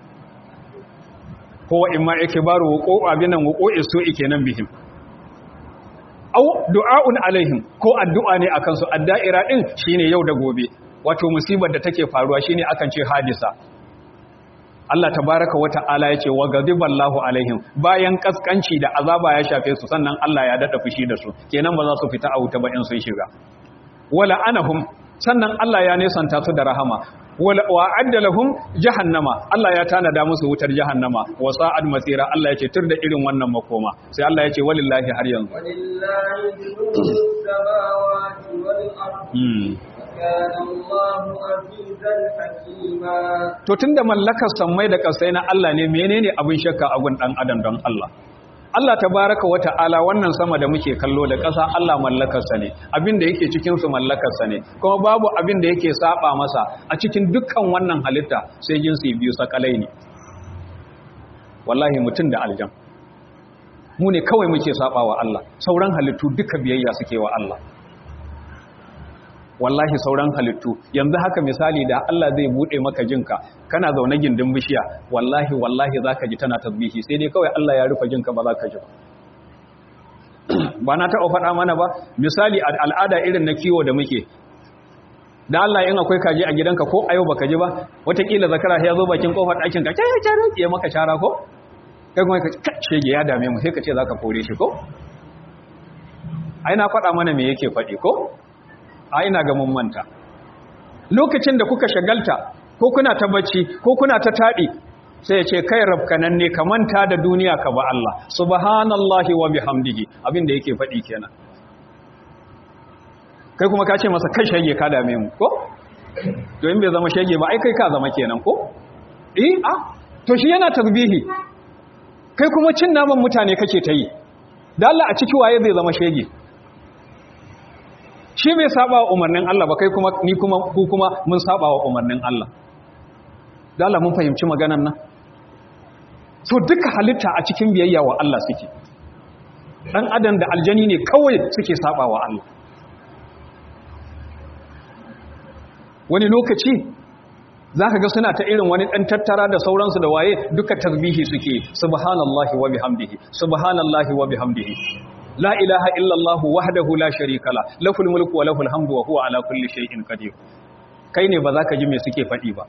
S1: kowa in ma yake baro wuko abinan wuko iso ike nan bihim au du'a'un alaihim ko addu'a ne a kansu adda'ira ɗin shine yau da gobe wato musibar da take faruwa shine akan ce hadisa Allah tabaraka wa ta'ala yace wa ghadiballahu alaihim bayan kaskanci da azaba ya shafe su sannan Allah ya dada fushi da su kenan ba za su fita a wuta ba in sun shiga wala anahum sannan Allah ya nesanta su da rahama wala wa'adda lahum jahannama Allah ya tanada musu wutar jahannama wa sa'ad masira Allah ya ce tur da irin wannan makoma sai Allah ya ce walillahi har yanzu
S2: walillahi junudus samawati wal ardi kana Allahu azizan hakima
S1: to tunda mallakar sammai da kasai na Allah ne menene abin shakka a gun dan adam don Allah Allah tabaraka wa ta'ala wannan sama da muke kallo da ƙasa Allah mallakarsa ne abin da yake cikin su mallakarsa ne kuma babu abin da yake saba masa a cikin dukkan wannan halitta sai jinsi biyu sakalai ne wallahi mutum da aljan mu ne kawai muke saba wa Allah sauran halittu duka biyayya suke wa Allah wallahi sauran halittu yanzu haka misali da Allah zai bude maka jinka kana zaune gindin bishiya wallahi wallahi zaka ji tana tasbihi sai dai kawai Allah ya rufe jinka ba za ka ji ba na taɓa faɗa mana ba misali al'ada irin na kiwo da muke da Allah in akwai kaji a gidanka ko a yau baka ji ba watakila zakara ya zo bakin kofar ɗakin ka kai cara ya maka cara ko kai kuma ka shege ya dame mu sai ka ce zaka kore shi ko ai na faɗa mana me yake faɗi ko a ina ga mun manta lokacin da kuka shagalta ko kuna ta bacci ko kuna ta taɗi sai ya ce kai rafkanan ne ka manta da duniya ka ba Allah subhanallahi wa bihamdihi abin da yake faɗi kenan kai kuma ka ce masa kai shege ka dame mu ko to in bai zama shege ba ai kai ka zama kenan ko eh a to shi yana tasbihi kai kuma cin naman mutane kake ta yi da Allah a ciki waye zai zama shege shi bai saba wa umarnin Allah ba kai kuma ni kuma ku kuma mun saba wa umarnin Allah da Allah mun fahimci maganan nan so duka halitta a cikin biyayya wa Allah suke dan adam da aljani ne kawai suke saba wa Allah wani lokaci za ka ga suna ta irin wani ɗan tattara da sauransu da waye duka tasbihi suke subhanallahi wa bihamdihi subhanallahi wa bihamdihi la ilaha illallah wahdahu la sharika la lahul mulku wa lahul hamdu wa huwa ala kulli shay'in qadir kai ne ba za ka ji me suke faɗi ba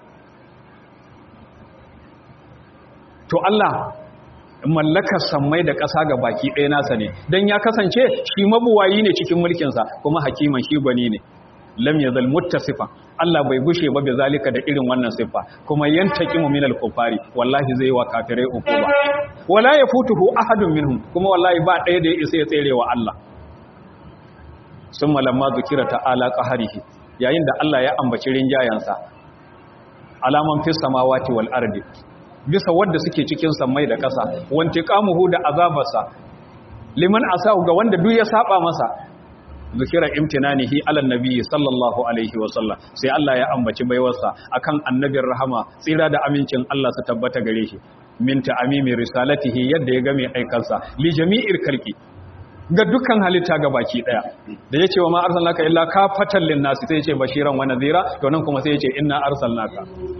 S1: to Allah mallakar sammai da ƙasa ga baki ɗaya nasa ne don ya kasance shi mabuwayi ne cikin mulkinsa kuma hakiman shi gwani ne lam yazal muttasifa Allah bai gushe ba zalika da irin wannan siffa kuma yantaqimu minal kufari wallahi zai wa kafirai ukuba wala yafutuhu ahadun minhum kuma wallahi ba ɗaya da ya isa ya tsere wa Allah summa lamma zikira ta'ala qaharihi yayin da Allah ya ambaci rinjayansa alaman fis samawati wal ardi bisa wadda suke cikin sammai da ƙasa wanti kamuhu da azabarsa liman asahu ga wanda duk ya saba masa zikira imtinanihi ala nabiyyi sallallahu alaihi wa sallam sai Allah ya ambaci baiwarsa akan annabin rahama tsira da amincin Allah su tabbata gare shi min ta'amimi risalatihi yadda ya ga mai aikansa li jami'ir khalqi ga dukkan halitta ga baki daya da yace wa ma arsalnaka illa kafatan lin nasi sai yace bashiran wa nadhira to nan kuma sai yace inna arsalnaka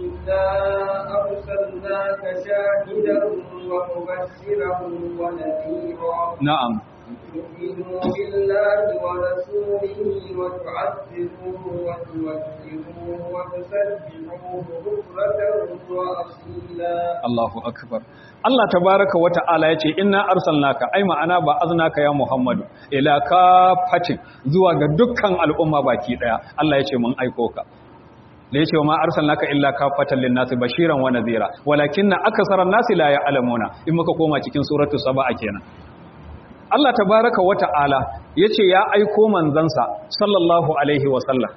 S2: أرسلناك شاهدا ومبشرا ونذيرا
S1: na'am
S2: تؤمنوا بالله ورسوله وتعزروه وتوكروه وتسبحوه بكرة وأصيلا
S1: Allahu akbar Allah tabaraka wa ta'ala yace inna arsalnaka ai ma'ana ba aznaka ya Muhammadu ila kafatin zuwa ga dukkan al'umma baki daya Allah yace mun aiko ka da yace ma arsalnaka illa kafatan lin-nasi bashiran wa nadhira walakinna aksaran nasi la ya'lamuna in muka koma cikin suratu saba kenan Allah tabaraka wa ta'ala yace ya aiko manzansa sallallahu alaihi wa sallam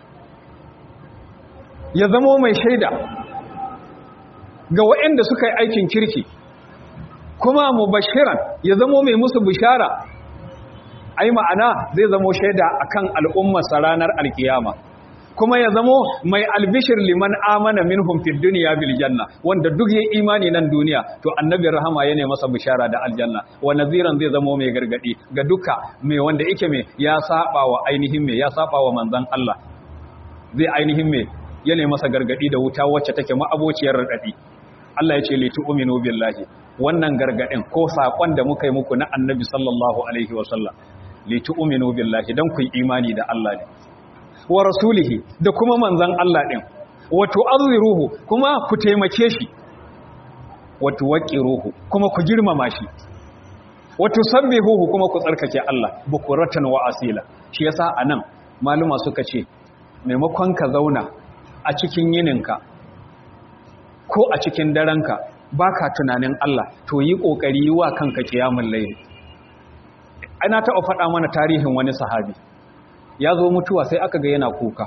S1: ya zamo mai shaida ga waɗanda suka yi aikin kirki kuma mubashiran ya zamo mai musu bishara ai ma'ana zai zamo shaida akan al'ummarsa ranar alkiyama kuma ya zamo mai albishir liman amana minhum fid dunya bil janna wanda duk yayi imani nan duniya to annabi rahama yana masa bishara da aljanna wa naziran zai zamo mai gargadi ga duka mai wanda yake mai ya saba wa ainihin mai ya saba wa manzon Allah zai ainihin mai yana masa gargadi da wuta wacce take ma'abociyar radadi Allah ya ce li tu'minu billahi wannan gargadin ko sakon da muka yi muku na annabi sallallahu alaihi wasallam li tu'minu billahi dan ku yi imani da Allah ne wa rasulihi da kuma manzan Allah ɗin wato azziruhu kuma ku taimake shi wato waqiruhu kuma ku girmama shi wato sabbihuhu kuma ku tsarkake Allah bukuratan wa asila shi yasa anan maluma suka ce maimakon ka zauna a cikin yininka ko a cikin darenka baka tunanin Allah to yi kokari wa kanka kiyamul layl ana taɓa faɗa mana tarihin wani sahabi ya zo mutuwa sai aka ga yana kuka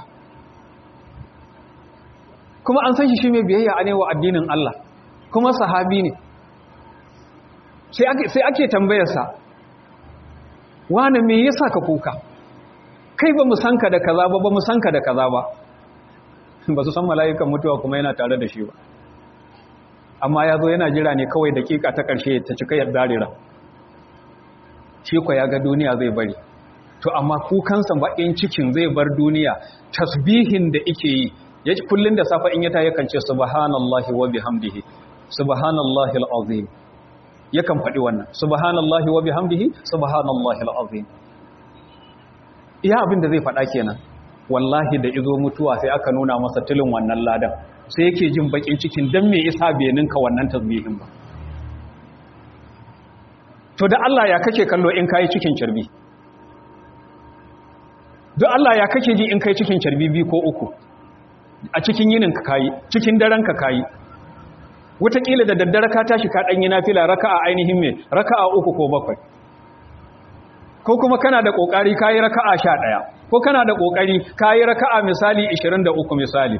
S1: kuma an san shi shi mai biyayya a wa addinin Allah kuma sahabi ne sai ake tambayarsa wane me yasa ka kuka kai ba mu san ka da kaza ba ba mu san ka da kaza ba ba su san mala'ikan mutuwa kuma yana tare da shi ba amma ya zo yana jira ne kawai dakika ta ƙarshe ta cika yadda rira shi kwa ya ga duniya zai bari to amma kukansa baƙin cikin zai bar duniya tasbihin da ike yi ya ci kullum da safa in ya ta yakan ce subhanallahi wa bihamdihi subhanallahi al'azim yakan faɗi wannan subhanallahi wa bihamdihi subhanallahi al'azim iya abin da zai faɗa kenan wallahi da izo mutuwa sai aka nuna masa tilin wannan ladan sai yake jin baƙin cikin dan me isa bai ninka wannan tasbihin ba to da Allah ya kake kallo in kai cikin cirbi duk Allah ya kake ji in kai cikin carbi biyu ko uku a cikin yinin ka kayi cikin daren ka kayi wataƙila da daddare ka tashi ka ɗanyi nafila raka'a ainihin me raka'a uku ko bakwai ko kuma kana da ƙoƙari kayi raka'a sha ɗaya ko kana da ƙoƙari kayi raka'a misali ishirin da uku misali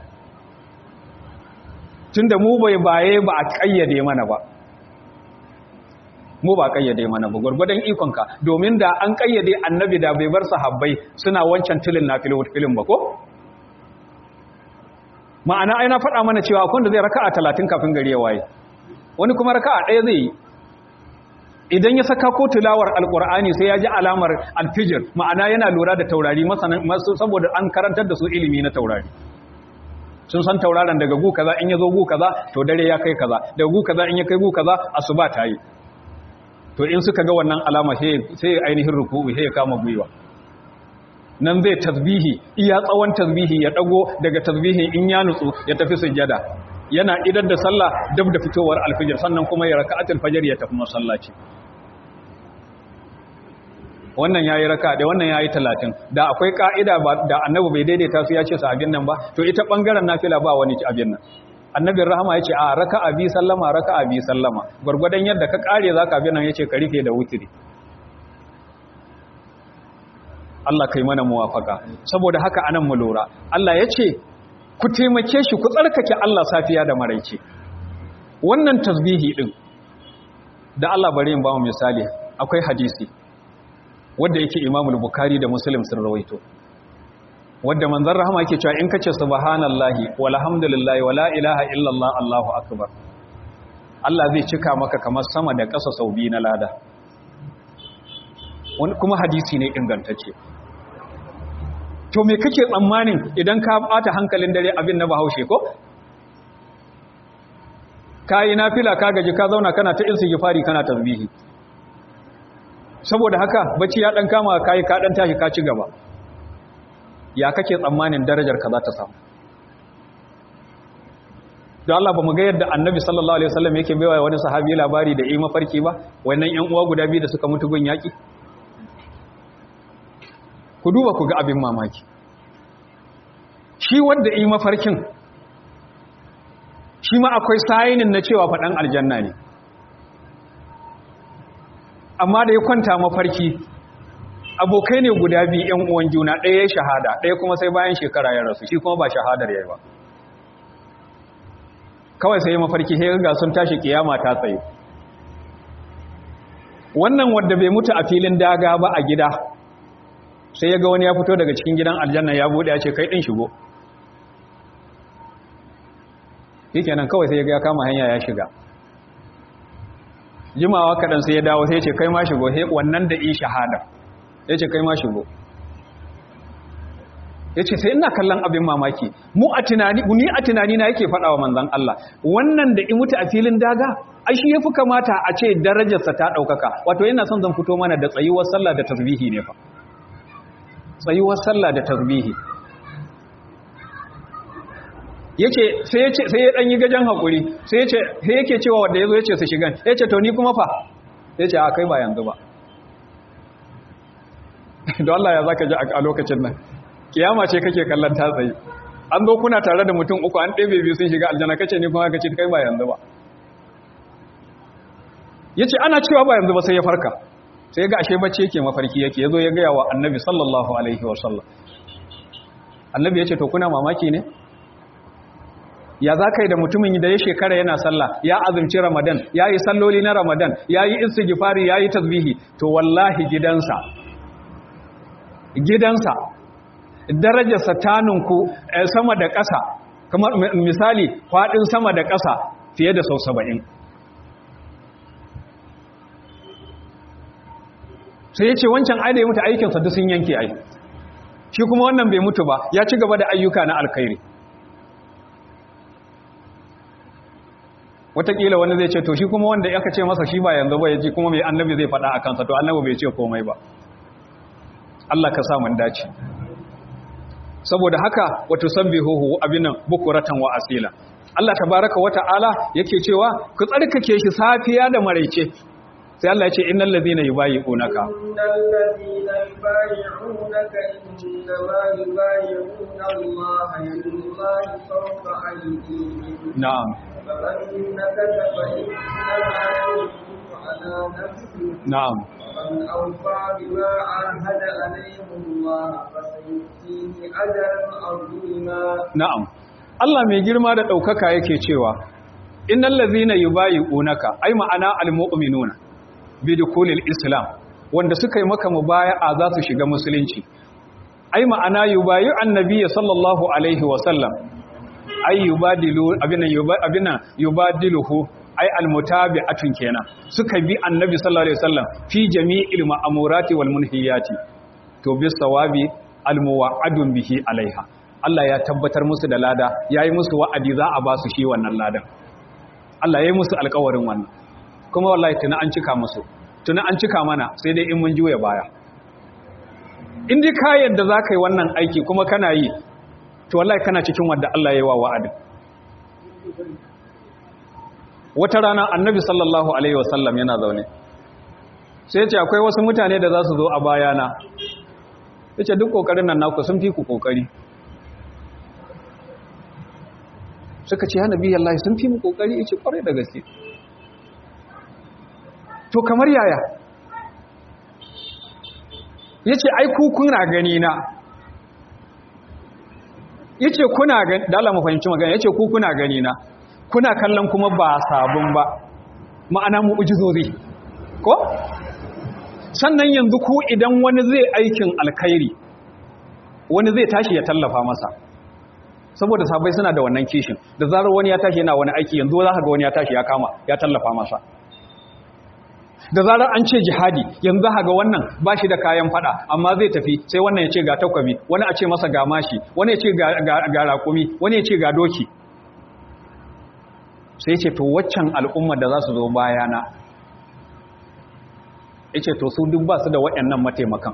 S1: tun da mu bai baye ba a ƙayyade mana ba mu ba kayyade mana ba gurgudan ikonka domin da an kayyade annabi da bai bar sahabbai suna wancan tilin na filin ba ko ma'ana ai na faɗa mana cewa akwai da zai raka'a talatin kafin gari ya waye wani kuma raka'a ɗaya zai yi idan ya saka ko tilawar alkur'ani sai ya ji alamar alfijir ma'ana yana lura da taurari masu saboda an karantar da su ilimi na taurari sun san tauraron daga gu kaza in ya zo gu kaza to dare ya kai kaza daga gu kaza in ya kai gu kaza asuba ta yi to in suka ga wannan alama sai ainihin ruku'u sai ya kama gwiwa nan zai tasbihi iya tsawon tasbihi ya dago daga tasbihin in ya nutsu ya tafi sujjada yana idar da sallah dab da fitowar alfijir sannan kuma ya raka'atul fajr ya tafi masallaci wannan yayi raka da wannan yayi 30 da akwai ka'ida ba da annabi bai daidaita su ya ce su abin nan ba to ita bangaren nafila ba wani ci abin nan annabin rahama yace a raka'a bi sallama raka'a bi sallama gurgurdan yadda ka kare zaka abin nan yace ka rufe da wutiri Allah kai mana muwafaka saboda haka anan mu lura Allah yace ku taimake shi ku tsarkake Allah safiya da maraice wannan tasbihi din da Allah bari in ba mu misali akwai hadisi wanda yake Imam Bukhari da Muslim sun rawaito wanda manzon rahama yake cewa in kace subhanallahi walhamdulillahi wala ilaha illallah Allahu akbar Allah zai cika maka kamar sama da ƙasa sau biyu na lada wani kuma hadisi ne ingantacce to me kake tsammanin idan ka bata hankalin dare abin na bahaushe ko kayi nafila ka gaji ka zauna kana ta istighfari kana tasbihi saboda haka bacci ya dan kama kai ka dan tashi ka ci gaba ya kake tsammanin darajar ka za ta samu don Allah ba mu ga yadda annabi sallallahu alaihi wasallam yake baiwa wani sahabi labari da yi mafarki ba wannan yan uwa guda biyu da suka mutu gun yaki ku duba ku ga abin mamaki shi wanda yi mafarkin shi ma akwai sayinin na cewa faɗan aljanna ne amma da ya kwanta mafarki abokai ne guda biyu ‘yan uwan juna ɗaya ya shahada ɗaya kuma sai bayan shekara ya rasu shi kuma ba shahadar ya yi ba kawai sai mafarki sai ga sun tashi kiyama ta tsaye wannan wadda bai mutu a filin daga ba a gida sai ya ga wani ya fito daga cikin gidan aljanna ya buɗe ya ce kai ɗin shigo yake nan kawai sai ya ga ya kama hanya ya shiga jimawa kaɗan sai ya dawo sai ya ce kai ma shigo sai wannan da yi shahada ya ce kai ma shigo ya ce sai ina kallon abin mamaki mu a tunani ni a tunani na yake faɗawa manzan Allah wannan da in mutu a filin daga ai shi yafi kamata a ce darajarsa ta ɗaukaka wato yana son zan fito mana da tsayuwar sallah da tasbihi ne fa tsayuwar sallah da tasbihi yace sai yace sai ya dan yi gajan hakuri sai yace sai yake cewa wanda yazo yace su shigan yace to ni kuma fa yace a kai ba yanzu ba don Allah ya zaka ji a lokacin nan kiyama ce kake kallon ta tsaye an zo kuna tare da mutum uku an ɗebe biyu sun shiga aljanna kace ni kuma kace kai ba yanzu ba yace ana cewa ba yanzu ba sai ya farka sai ga ashe bacci yake mafarki yake yazo ya gaya wa annabi sallallahu alaihi wa sallam annabi yace to kuna mamaki ne ya za ka yi da mutumin da ya shekara yana sallah ya azumci ramadan ya yi salloli na ramadan ya yi istighfari ya yi tasbihi to wallahi gidansa gidansa darajarsa taninku sama da ƙasa kamar misali faɗin sama da ƙasa fiye da sau saba'in sai ya ce wancan aida ya mutu aikinsa duk sun yanke ai shi kuma wannan bai mutu ba ya ci gaba da ayyuka na alkhairi Wataƙila wani zai ce to shi kuma wanda aka ce masa shi ba yanzu ba ya ji kuma mai annabi zai faɗa a kansa to annabi bai ce komai ba Allah ka sa mun dace saboda haka wato sabbihuhu abinan bukuratan wa asila Allah tabaraka wa ta'ala yake cewa ku tsarkake shi safiya da maraice sai Allah ya ce innal ladhina yubayyi'unaka
S2: innal ladhina yubayyi'unaka innama yubayyi'una Allah yadullahi fawqa aydihim
S1: na'am
S2: فمن نكث فإنما ينكث على نفسه
S1: na'am
S2: ومن أوفى بما عاهد عليه الله فسيؤتيه أجرا عظيما
S1: na'am Allah mai girma da ɗaukaka yake cewa innal ladhina yubayyi'unaka ai ma'ana almu'minuna bi dukulil islam wanda suka yi maka mubaya'a za su shiga musulunci ai ma'ana yubayyi'u annabiyyi sallallahu alaihi wa sallam ai yubadilu abinan abinan yubadiluhu ay almutabi'atun kenan suka bi annabi sallallahu alaihi wasallam fi jami'il ma'amurati wal munhiyati to bis sawabi almuwa'adun bihi alaiha Allah ya tabbatar musu da lada yayi musu wa'adi za a ba su shi wannan ladan Allah yayi musu alƙawarin wannan kuma wallahi tuna an cika musu tuna an cika mana sai dai in mun juya baya in dai ka yadda za ka yi wannan aiki kuma kana yi to wallahi kana cikin wanda Allah ya yi wa wa'adin wata rana annabi sallallahu alaihi wasallam yana zaune sai ce akwai wasu mutane da za su zo a bayana ya ce duk ƙoƙarin nan naku sun fi ku ƙoƙari suka ce hana biyan Allah sun fi mu ƙoƙari ya ce ƙwarai da gaske to kamar yaya ya ce ai ku kuna gani na ya ce kuna gani da Allah mu fahimci magana ya ce ku kuna gani na kuna kallon kuma ba sabon ba ma'ana mu ujizozi ko sannan yanzu ku idan wani zai aikin alkhairi wani zai tashi ya tallafa masa saboda sabai suna da wannan kishin da zarar wani ya tashi yana wani aiki yanzu za ka ga wani ya tashi ya kama ya tallafa masa da zarar an ce jihadi yanzu za ga wannan ba shi da kayan fada amma zai tafi sai wannan ya ce ga takwabi wani a ce masa ga mashi wani ya ce ga raƙumi wani ya ce ga doki sai ce to waccan al'ummar da za su zo bayana ya ce to su duk ba su da waɗannan mataimakan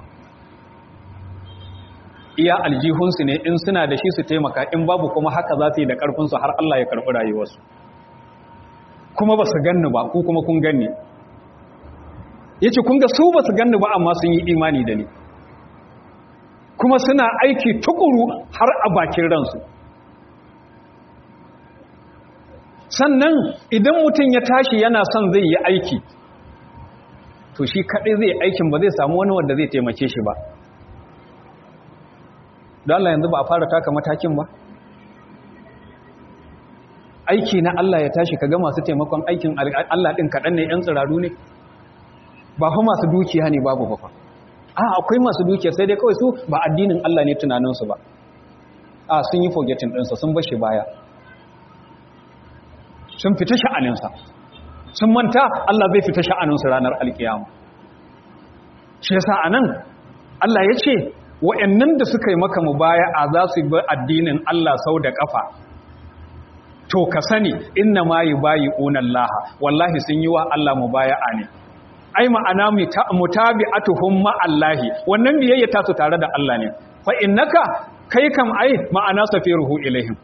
S1: iya aljihunsu ne in suna da shi su taimaka in babu kuma haka za su yi da ƙarfinsu har Allah ya karɓi rayuwarsu kuma ba su ganni ba ku kuma kun ganni ya ce kun ga su ba su ganni ba amma sun yi imani da ni kuma suna aiki tukuru har a bakin ransu sannan idan mutum ya tashi yana son zai yi aiki to shi kaɗai zai aikin ba zai samu wani wanda zai taimake shi ba don Allah yanzu ba a fara taka matakin ba aiki na Allah ya tashi kaga masu taimakon aikin Allah ɗin kaɗan ne ‘yan tsiraru ne ba fa masu dukiya ne babu ba fa a akwai masu dukiya sai dai kawai su ba addinin Allah ne tunaninsu ba a sun yi forgetting ɗinsa sun bashi baya sun fita sha'aninsa sun manta Allah zai fita sha'aninsu ranar alkiyama shi yasa anan Allah ya ce wa'annan da suka yi maka mubaya'a za su bi addinin Allah sau da kafa to ka sani inna ma yubayi'una Allah wallahi sun yi wa Allah mubaya'a ne ai ma'ana mutabi'atuhum ma Allah wannan biyayya ta su tare da Allah ne fa innaka kai kam ai ma'ana safiruhu ilaihim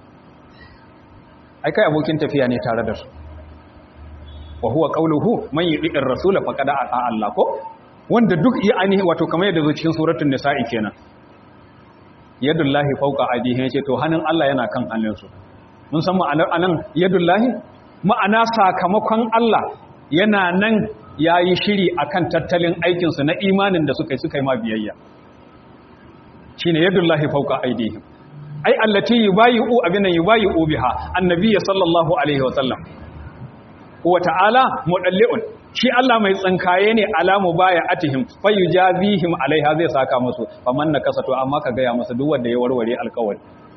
S1: ai kai abokin tafiya ne tare da su wa huwa qawluhu man yudi'ir rasula faqad ata Allah ko wanda duk ya ainihi wato kamar yadda zo cikin suratul nisa'i kenan yadullahi fawqa aydihi yace to hannun Allah yana kan hannunsu mun san ma'anar anan yadullahi ma'ana sakamakon Allah yana nan yayi shiri akan tattalin aikin su na imanin da suka yi suka yi ma biyayya shine yadullahi fawqa aydihi ai allati yubayi'u abinan yubayi'u biha annabiyyi sallallahu alaihi wasallam wa ta'ala mudalli'un shi Allah mai tsinkaye ne alamu baya atihim fayujazihim alaiha zai saka musu faman nakasato amma ka gaya musu duk wanda ya warware alƙawari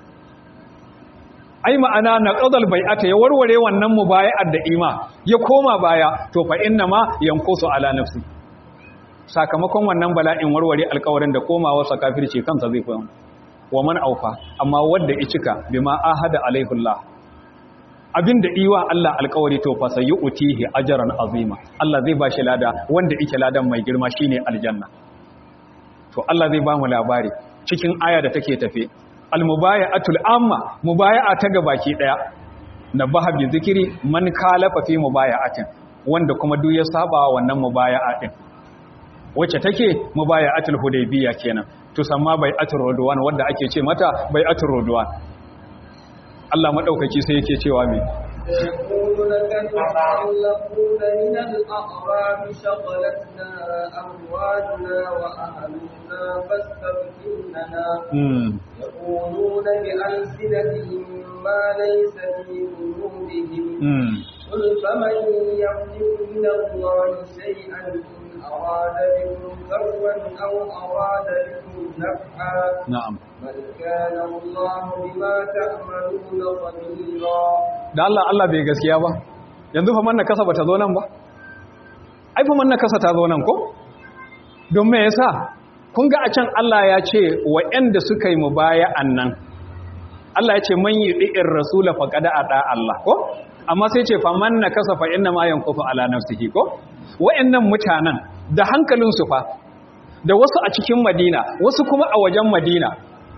S1: ai ma'ana na qadal bai'ata ya warware wannan mubaya'ar da ima ya koma baya to fa inna ma yanqusu ala nafsi sakamakon wannan bala'in warware alƙawarin da komawa sa kafirci kansa zai koyi wa man aufa amma wanda ya cika bima ahada alaihullah abinda iwa Allah alkawari to fa utihi ajran azima Allah zai bashi lada wanda yake ladan mai girma shine aljanna to Allah zai ba mu labari cikin aya da take tafe almubaya'atul amma mubaya'a ta gabaki daya nabaha bi zikiri man kalafa fi mubaya'atin wanda kuma duk ya saba wannan mubaya'a din wacce take mubaya'atul hudaybiyya kenan tusamma bai'atul rodwan wanda ake ce mata bai'atul rodwan Allah madaukaki sai yake cewa me
S2: يقول لك المخلقون من الأعراب شغلتنا أموالنا وأهلنا فاستغفر لنا يقولون بألسنتهم ما ليس في قلوبهم قل فمن يملك من الله شيئا إن أراد بكم ضرا أو أراد بكم نفعا
S1: na'am
S2: بل كان الله بما تعملون خبيرا
S1: da Allah Allah bai gaskiya ba yanzu fa manna kasa bata zo nan ba ai fa manna kasa ta zo nan ko don me yasa kun ga a can Allah ya ce wa'anda suka yi mubaya'an nan Allah ya ce man yudi'ir rasula faqad ata Allah ko amma sai ce fa manna kasa fa inna ma yanqufu ala nafsihi ko wa'annan mutanen da hankalin su fa da wasu a cikin Madina wasu kuma a wajen Madina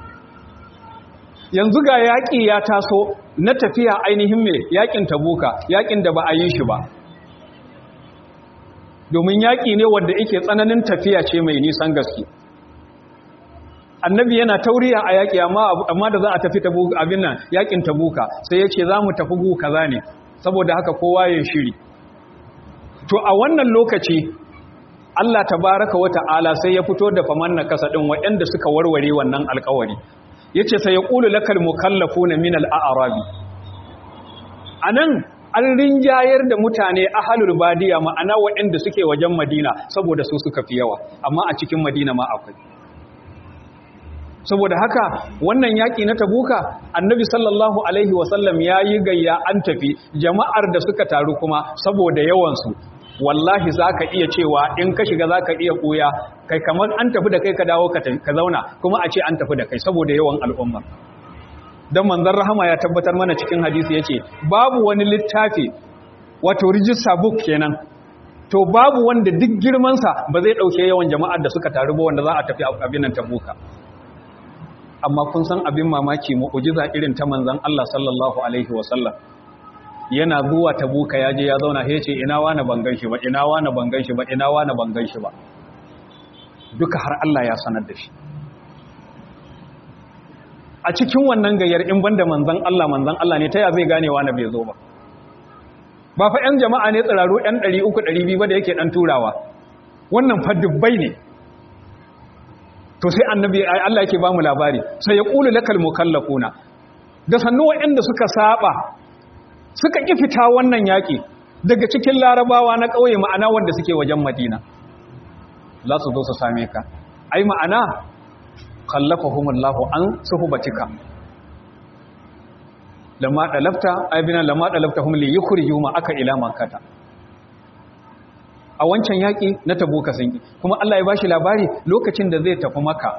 S1: yanzu ga yaƙi ya taso na tafiya ainihin mai yaƙin tabuka yaƙin da ba a yi shi ba domin yaƙi ne wanda yake tsananin tafiya ce mai nisan gaske annabi yana tauriya a yaƙi amma da za a tafi abin nan yaƙin tabuka sai ya ce za mu tafi gu kaza ne saboda haka kowa ya shiri to a wannan lokaci Allah tabaraka wa ta'ala sai ya fito da famanna kasa ɗin waɗanda suka warware wannan alƙawari yace sai ya qulu lakal mukallafuna min al-a'rabi anan an rinjayar da mutane ahalul badiya ma'ana waɗanda suke wajen Madina saboda su suka fi yawa amma a cikin Madina ma akwai saboda haka wannan yaƙi na tabuka annabi sallallahu alaihi wasallam ya yi gayya an tafi jama'ar da suka taru kuma saboda yawansu wallahi za ka iya cewa in ka shiga za ka iya ɓuya kai kamar an tafi da kai ka dawo ka zauna kuma a ce an tafi da kai saboda yawan al'umma don manzan rahama ya tabbatar mana cikin hadisi ya ce babu wani littafi wato rijista book kenan to babu wanda duk girmansa ba zai ɗauke yawan jama'ar da suka taru ba wanda za a tafi abin nan tabuka amma kun san abin mamaki mu'ujiza irin ta manzan Allah sallallahu alaihi wasallam yana zuwa tabuka ya je ya zauna ya ce ina wani ban gan shi ba ina wani ban gan shi ba ina wani ban gan shi ba duka har Allah ya sanar da shi a cikin wannan gayyar in banda manzan Allah manzan Allah ne ta ya zai gane wani bai zo ba ba fa 'yan jama'a ne tsiraru 'yan 300-200 ba da yake ɗan turawa wannan fa dubbai ne to sai annabi Allah yake ba mu labari sai ya ƙulu lakal mukallafuna da sannu waɗanda suka saba suka ƙi fita wannan yaƙi daga cikin larabawa na ƙauye ma'ana wanda suke wajen madina za su zo su same ka ai ma'ana khallafahumullahu an suhbatika lamma dalafta aibina lamma dalaftahum li yukhriju ma aka ila makkata a wancan yaki na tabuka sun yi kuma Allah ya bashi labari lokacin da zai tafi maka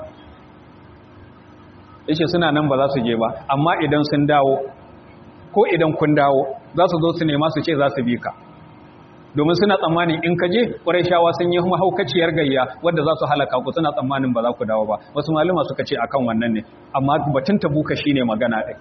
S1: yace suna nan ba za su je ba amma idan sun dawo ko idan kun dawo za su zo su nema su ce za su bi ka domin suna tsammanin in ka je shawa sun yi mahaukaciyar gayya wadda za su halaka ku suna tsammanin ba za ku dawo ba wasu malama suka ce akan wannan ne amma batun tabuka shine magana ɗai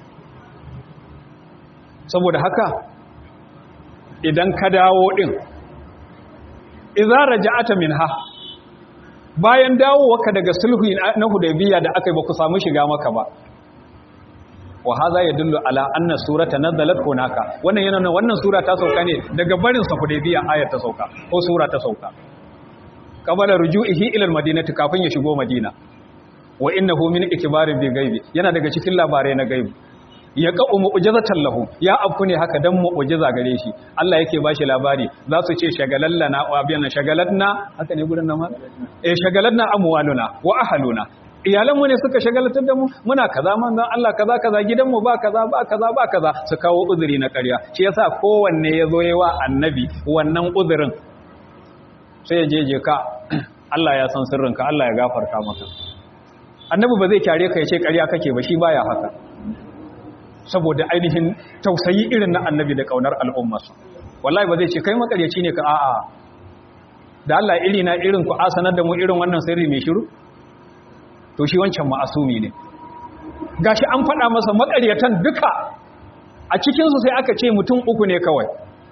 S1: saboda haka idan ka dawo ɗin idza raja'ata minha bayan dawowarka daga sulhu na hudaybiya da aka yi ba ku samu shiga maka ba wa hadha yadullu ala anna surata nazalat hunaka wannan yana wannan sura ta sauka ne daga barin sa hudaybiya ayar ta sauka ko sura ta sauka qabala ruju'ihi ila almadinati kafin ya shigo madina wa innahu min ikbarin bi gaibi yana daga cikin labarai na gaibi ya qa'u mu'jizatan lahu ya afku ne haka dan mu'jiza gare shi Allah yake bashi labari za su ce shagalallana wa abiyana shagalatna haka ne gurin nan ma eh shagalatna amwaluna wa ahluna iyalanmu ne suka shagalatar da mu muna kaza manzon Allah kaza kaza gidanmu ba kaza ba kaza ba kaza su kawo uzuri na ƙarya shi yasa kowanne ya zo yawa annabi wannan uzurin sai ya jeje ka Allah ya san sirrinka Allah ya gafarta maka annabi ba zai kyare ka ya ce ƙarya kake ba shi baya haka saboda ainihin tausayi irin na annabi da kaunar al'ummarsa wallahi ba zai ce kai makaryaci ne ka a'a da Allah iri na irin ku asanar da mu irin wannan sirri mai shiru to shi wancan ma'asumi ne gashi an faɗa masa makaryatan duka a cikinsu sai aka ce mutum uku ne kawai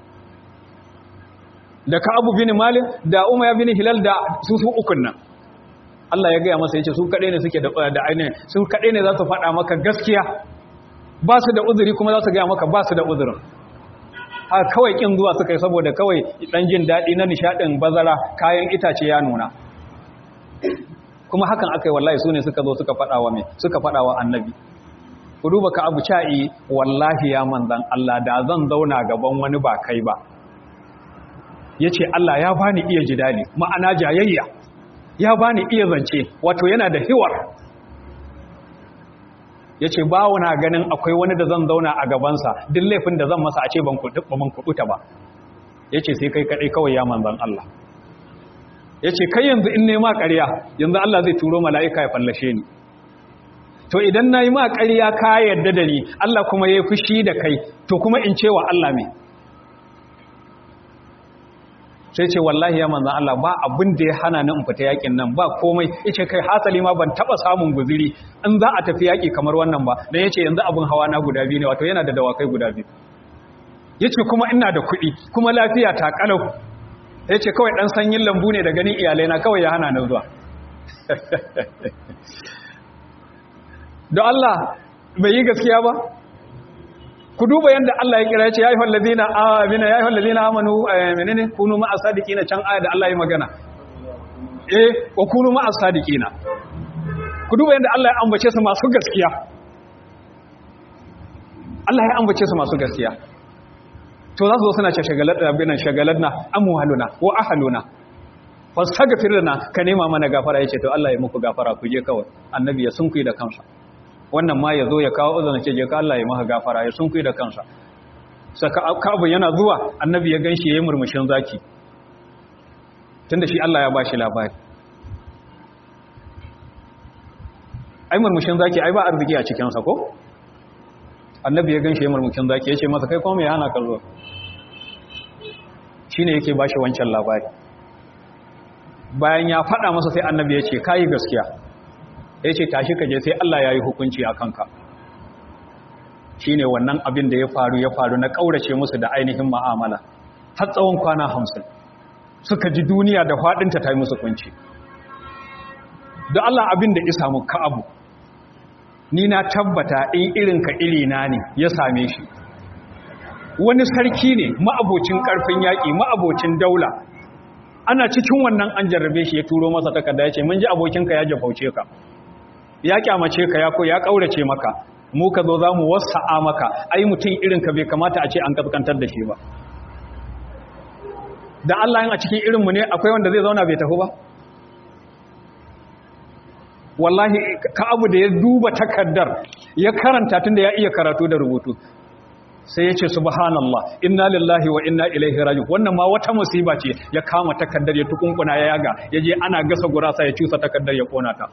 S1: da ka abu bin malin da umar bin hilal da su su ukun nan Allah ya gaya masa ya ce su kaɗai ne suke da ainihin su kaɗai ne za su faɗa maka gaskiya ba su da uzuri kuma za su gaya maka ba su da uzurin a kawai ƙin zuwa suka yi saboda kawai ɗan jin daɗi na nishaɗin bazara kayan itace ya nuna kuma hakan aka yi wallahi su ne suka zo suka faɗawa mai suka faɗawa annabi ku duba ka abu ca'i wallahi ya manzan Allah da zan zauna gaban wani ba kai ba ya ce Allah ya bani iya jidali ma'ana jayayya ya bani iya zance wato yana da hiwar yace bawo na ganin akwai wani da zan zauna a gabansa duk laifin da zan masa a ce ban kudu ban kuduta ba yace sai kai kadai kawai ya manzon Allah yace kai yanzu in nema ƙarya yanzu Allah zai turo mala'ika ya fallashe ni to idan nayi ma ƙarya ka yarda da ni Allah kuma yayi fushi da kai to kuma in cewa Allah me sai ce wallahi ya manzan Allah ba abin da ya hana ni in fita yakin nan ba komai yace kai hasali ma ban taba samun guziri in za a tafi yaki kamar wannan ba dan yace yanzu abin hawa na guda biyu ne wato yana da dawakai guda biyu yace kuma ina da kuɗi kuma lafiya ta kalau yace kawai dan sanyin lambu ne da ganin iyalai na kawai ya hana ni zuwa don Allah bai yi gaskiya ba ku duba yadda Allah ya kira ya ce ya yi hallazina amina ya yi hallazina amanu menene kunu ma'a sadiqina can aya da Allah ya magana eh wa kunu ma'a sadiqina ku duba yadda Allah ya ambace su masu gaskiya Allah ya ambace su masu gaskiya to za su zo suna ce shagaladna binan shagaladna amwaluna wa ahluna fastaghfir lana ka nema mana gafara yace to Allah ya muku gafara ku je kawai annabi ya sunkuyi da kansa wannan ma ya zo ya kawo uzun ce je ka Allah ya maka gafara ya sunkuyi da kansa saka abu yana zuwa annabi ya ganshi yayin murmushin zaki tunda shi Allah ya bashi labari ai murmushin zaki ai ba arziki a cikin sa ko annabi ya ganshi yayin murmushin zaki yace masa kai kuma me hana ka zo shine yake bashi wancan labari bayan ya faɗa masa sai annabi ya ce kayi gaskiya ya ce tashi kaje sai Allah ya yi hukunci a kanka shi ne wannan abin da ya faru ya faru na ƙaurace musu da ainihin ma'amala har tsawon kwana hamsin suka ji duniya da faɗinta ta yi musu kunci da Allah abin da isa mu ka'abu ni na tabbata in irinka irina ne ya same shi wani sarki ne ma'abocin ƙarfin yaƙi ma'abocin daula ana cikin wannan an jarrabe shi ya turo masa takarda ya ce mun ji abokinka ya jafauce ka ya kyamace ka ya ko ya kaurace maka mu ka zo za mu wasa'a maka ai mutum irin ka bai kamata a ce an kaskantar da shi ba da Allah yin a cikin irinmu ne akwai wanda zai zauna bai tafi ba wallahi ka abu da ya duba takardar ya karanta tun da ya iya karatu da rubutu sai ya ce subhanallah inna lillahi wa inna ilaihi raji'un wannan ma wata musiba ce ya kama takaddar ya tukunkuna ya yaga ya je ana gasa gurasa ya cusa takaddar ya kona ta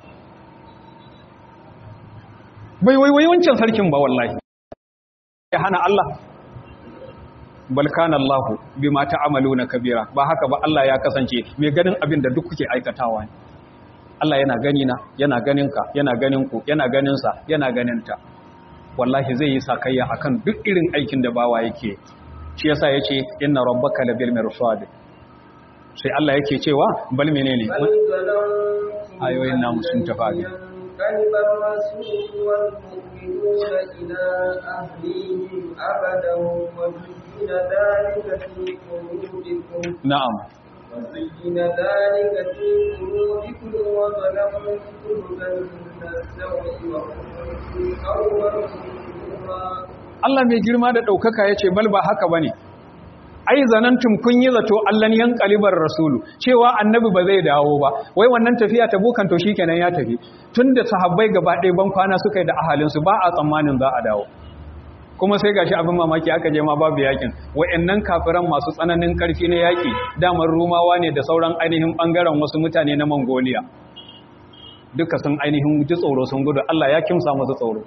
S1: bai wai wai wancan sarkin ba wallahi ya hana Allah bal kana Allah bima ta'maluna kabira ba haka ba Allah ya kasance mai ganin abin da duk kuke aikatawa ne Allah yana gani na yana ganin ka yana ganin ku yana ganin sa yana ganin ta wallahi zai yi sakayya akan duk irin aikin da bawa yake shi yasa yace inna rabbaka labil mirsad sai Allah yake cewa bal menene ayoyin namu sun tafi
S2: كلب الرسول والمؤمنون إلى أهليهم أبدا وزين ذلك في قلوبكم
S1: na'am
S2: وزين ذلك في قلوبكم وظلمتم ظن السوء وكنتم قوما بورا
S1: Allah mai girma da ɗaukaka ya ce bal ba haka ba ne ai zanantum kun yi zato allan yan kalibar rasulu cewa annabi ba zai dawo ba wai wannan tafiya ta bukan to shikenan ya tafi tunda sahabbai gaba ɗaya ban kwana suka yi da ahalinsu ba a tsammanin za a dawo kuma sai gashi abin mamaki aka je ma babu yakin wayannan kafiran masu tsananin karfi na yaki damar rumawa ne da sauran ainihin bangaren wasu mutane na Mongolia duka sun ainihin ji tsoro sun gudu Allah ya kimsa musu tsoro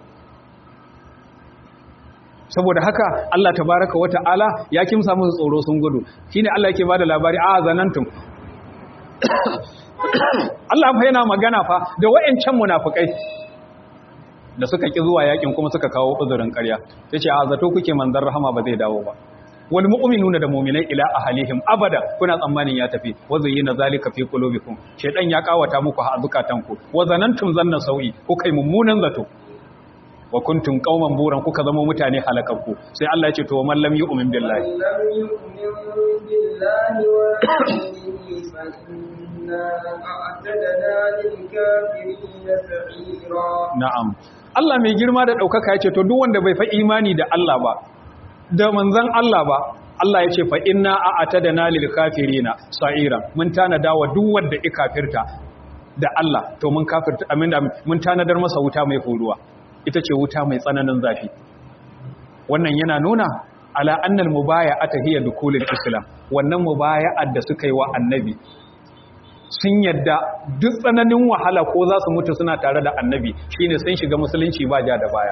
S1: saboda haka Allah tabaraka wata'ala ya kimsa musu tsoro sun gudu shine Allah yake bada labari a zanantum Allah fa yana magana fa da wayancan munafikai da suka ki zuwa yakin kuma suka kawo uzurin ƙarya yace a zato kuke manzon rahama ba zai dawo ba wal mu'minuna da mu'minai ila ahlihim abada kuna tsammanin ya tafi wa zayyana zalika fi qulubikum shedan ya kawata muku ha zukatanku wa zanantum zanna sau'i kukai mummunan zato wa kuntum qauman buran kuka zama mutane halakakku sai Allah ya ce to man lam yu'min billahi
S2: من لم يؤمن بالله ورسوله فإنا أعتدنا للكافرين سعيرا
S1: na'am Allah mai girma da daukaka ya ce to duk wanda bai fa imani da Allah ba da manzon Allah ba Allah ya ce fa inna a'tadana lil kafirina sa'ira mun tanada wa duk wanda ikafirta da Allah to mun kafirta aminda mun tanadar masa wuta mai horuwa ita ce wuta mai tsananin zafi wannan yana nuna ala annal mubaya'ata hiya dukulul islam wannan mubaya'ar da suka yi wa annabi sun yadda duk tsananin wahala ko za su mutu suna tare da annabi shine sun shiga musulunci ba ja da baya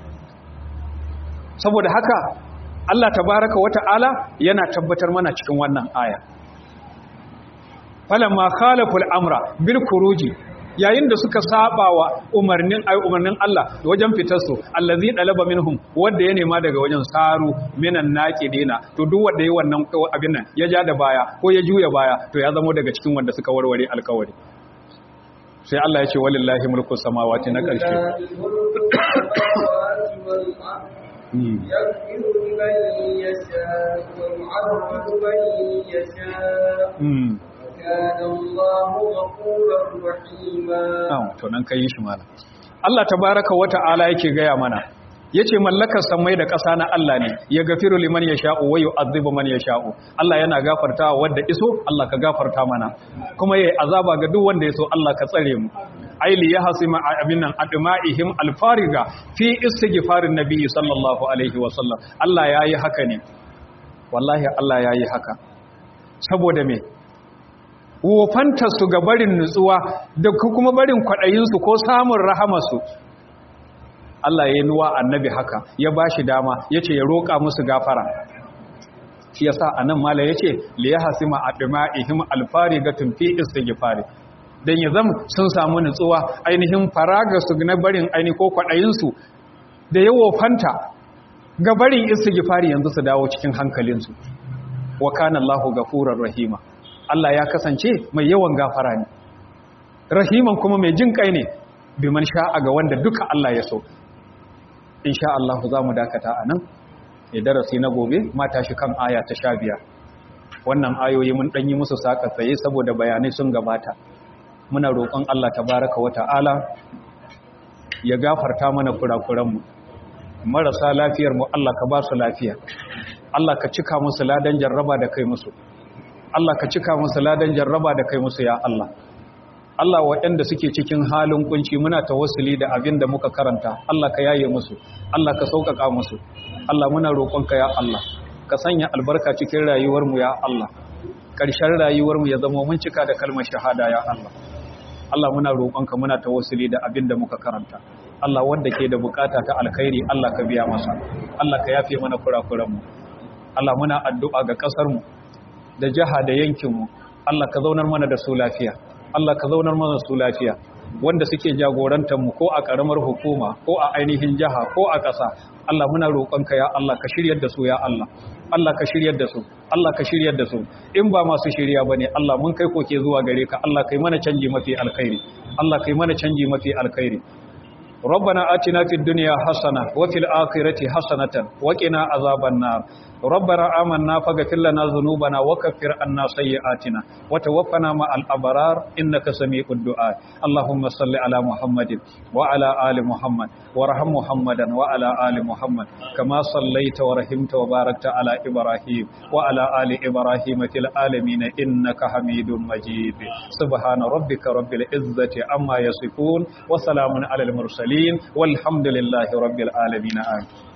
S1: saboda haka Allah tabaraka wata'ala yana tabbatar mana cikin wannan aya falamma khalaful amra bil kuruji yayin da suka saba wa umarnin ay umarnin Allah wajen fitar su allazi dalaba minhum wanda ya nema daga wajen saru minan naqidina to duk wanda yayi wannan abin nan ya ja da baya ko ya juya baya to ya zama daga cikin wanda suka warware alkawari sai Allah ya ce walillahi mulku samawati na ƙarshe
S2: يغفر لمن يشاء ويعذب من يشاء وكان الله غفورا رحيما
S1: to nan kai shi malam Allah tabaraka wa ta'ala yake gaya mana yace mallakar samai da ƙasa na Allah ne ya gafiru liman yasha'u wa yu'adhibu man yasha'u Allah yana gafartawa wanda iso Allah ka gafarta mana kuma yayi azaba ga duk wanda yaso Allah ka tsare mu aili ya hasima abinan adma'ihim alfariga fi istighfarin nabi sallallahu alaihi wa sallam Allah yayi haka ne wallahi Allah yayi haka saboda me wofanta su ga barin nutsuwa da kuma barin kwadayin su ko samun rahamarsu Allah ya yi nuwa annabi haka ya bashi dama yace ya roƙa musu gafara shi yasa anan mala yace li yahsima adma'ihim alfarigatun fi istighfari don ya zama sun samu nutsuwa ainihin faraga su na barin aini ko kwaɗayinsu da yawo fanta ga barin istighfari yanzu su dawo cikin hankalinsu wa kana Allahu gafurar rahima Allah ya kasance mai yawan gafara ne rahiman kuma mai jin kai ne biman sha'a ga wanda duka Allah ya so insha Allah za mu dakata a nan ya darasi na gobe mata shi kan aya ta sha biyar wannan ayoyi mun ɗanyi musu saƙa tsaye saboda bayanai sun gabata muna roƙon Allah tabaraka wa ta'ala ya gafarta mana kurakuranmu marasa lafiyar mu Allah ka ba su lafiya Allah ka cika musu ladan jarraba da kai musu Allah ka cika musu ladan jarraba da kai musu ya Allah Allah waɗanda suke cikin halin kunci muna tawassuli da abin da muka karanta Allah ka yaye musu Allah ka sauƙaƙa musu Allah muna roƙonka ya Allah ka sanya albarka cikin rayuwarmu ya Allah ƙarshen rayuwarmu ya zama mun cika da kalmar shahada ya Allah Allah muna roƙonka muna tawassuli da abin da muka karanta Allah wanda ke da bukata ta alkhairi Allah ka biya masa Allah ka yafe mana kurakuranmu Allah muna addu'a ga ƙasarmu da jiha da yankinmu Allah ka zaunar mana da su lafiya Allah ka zaunar mana su lafiya wanda suke jagorantar mu ko a ƙaramar hukuma ko a ainihin jiha ko a ƙasa Allah muna roƙonka ya Allah ka shiryar da su ya Allah Allah ka shiryar da su Allah ka shiryar da su in ba masu shirya bane Allah mun kai koke zuwa gare ka Allah kai mana canji mafi alkhairi Allah kai mana canji mafi alkhairi ربنا آتنا في الدنيا حسنة وفي الآخرة حسنة وقنا عذاب النار ربنا آمنا فاغفر لنا ذنوبنا وكفر عنا سيئاتنا وتوفنا مع الأبرار إنك سميع الدعاء اللهم صل على محمد وعلى آل محمد ورحم محمدا وعلى آل محمد كما صليت ورحمت وباركت على إبراهيم وعلى آل إبراهيم في العالمين إنك حميد مجيد سبحان ربك رب العزة عما يصفون وسلام على المرسلين والحمد لله رب العالمين آمين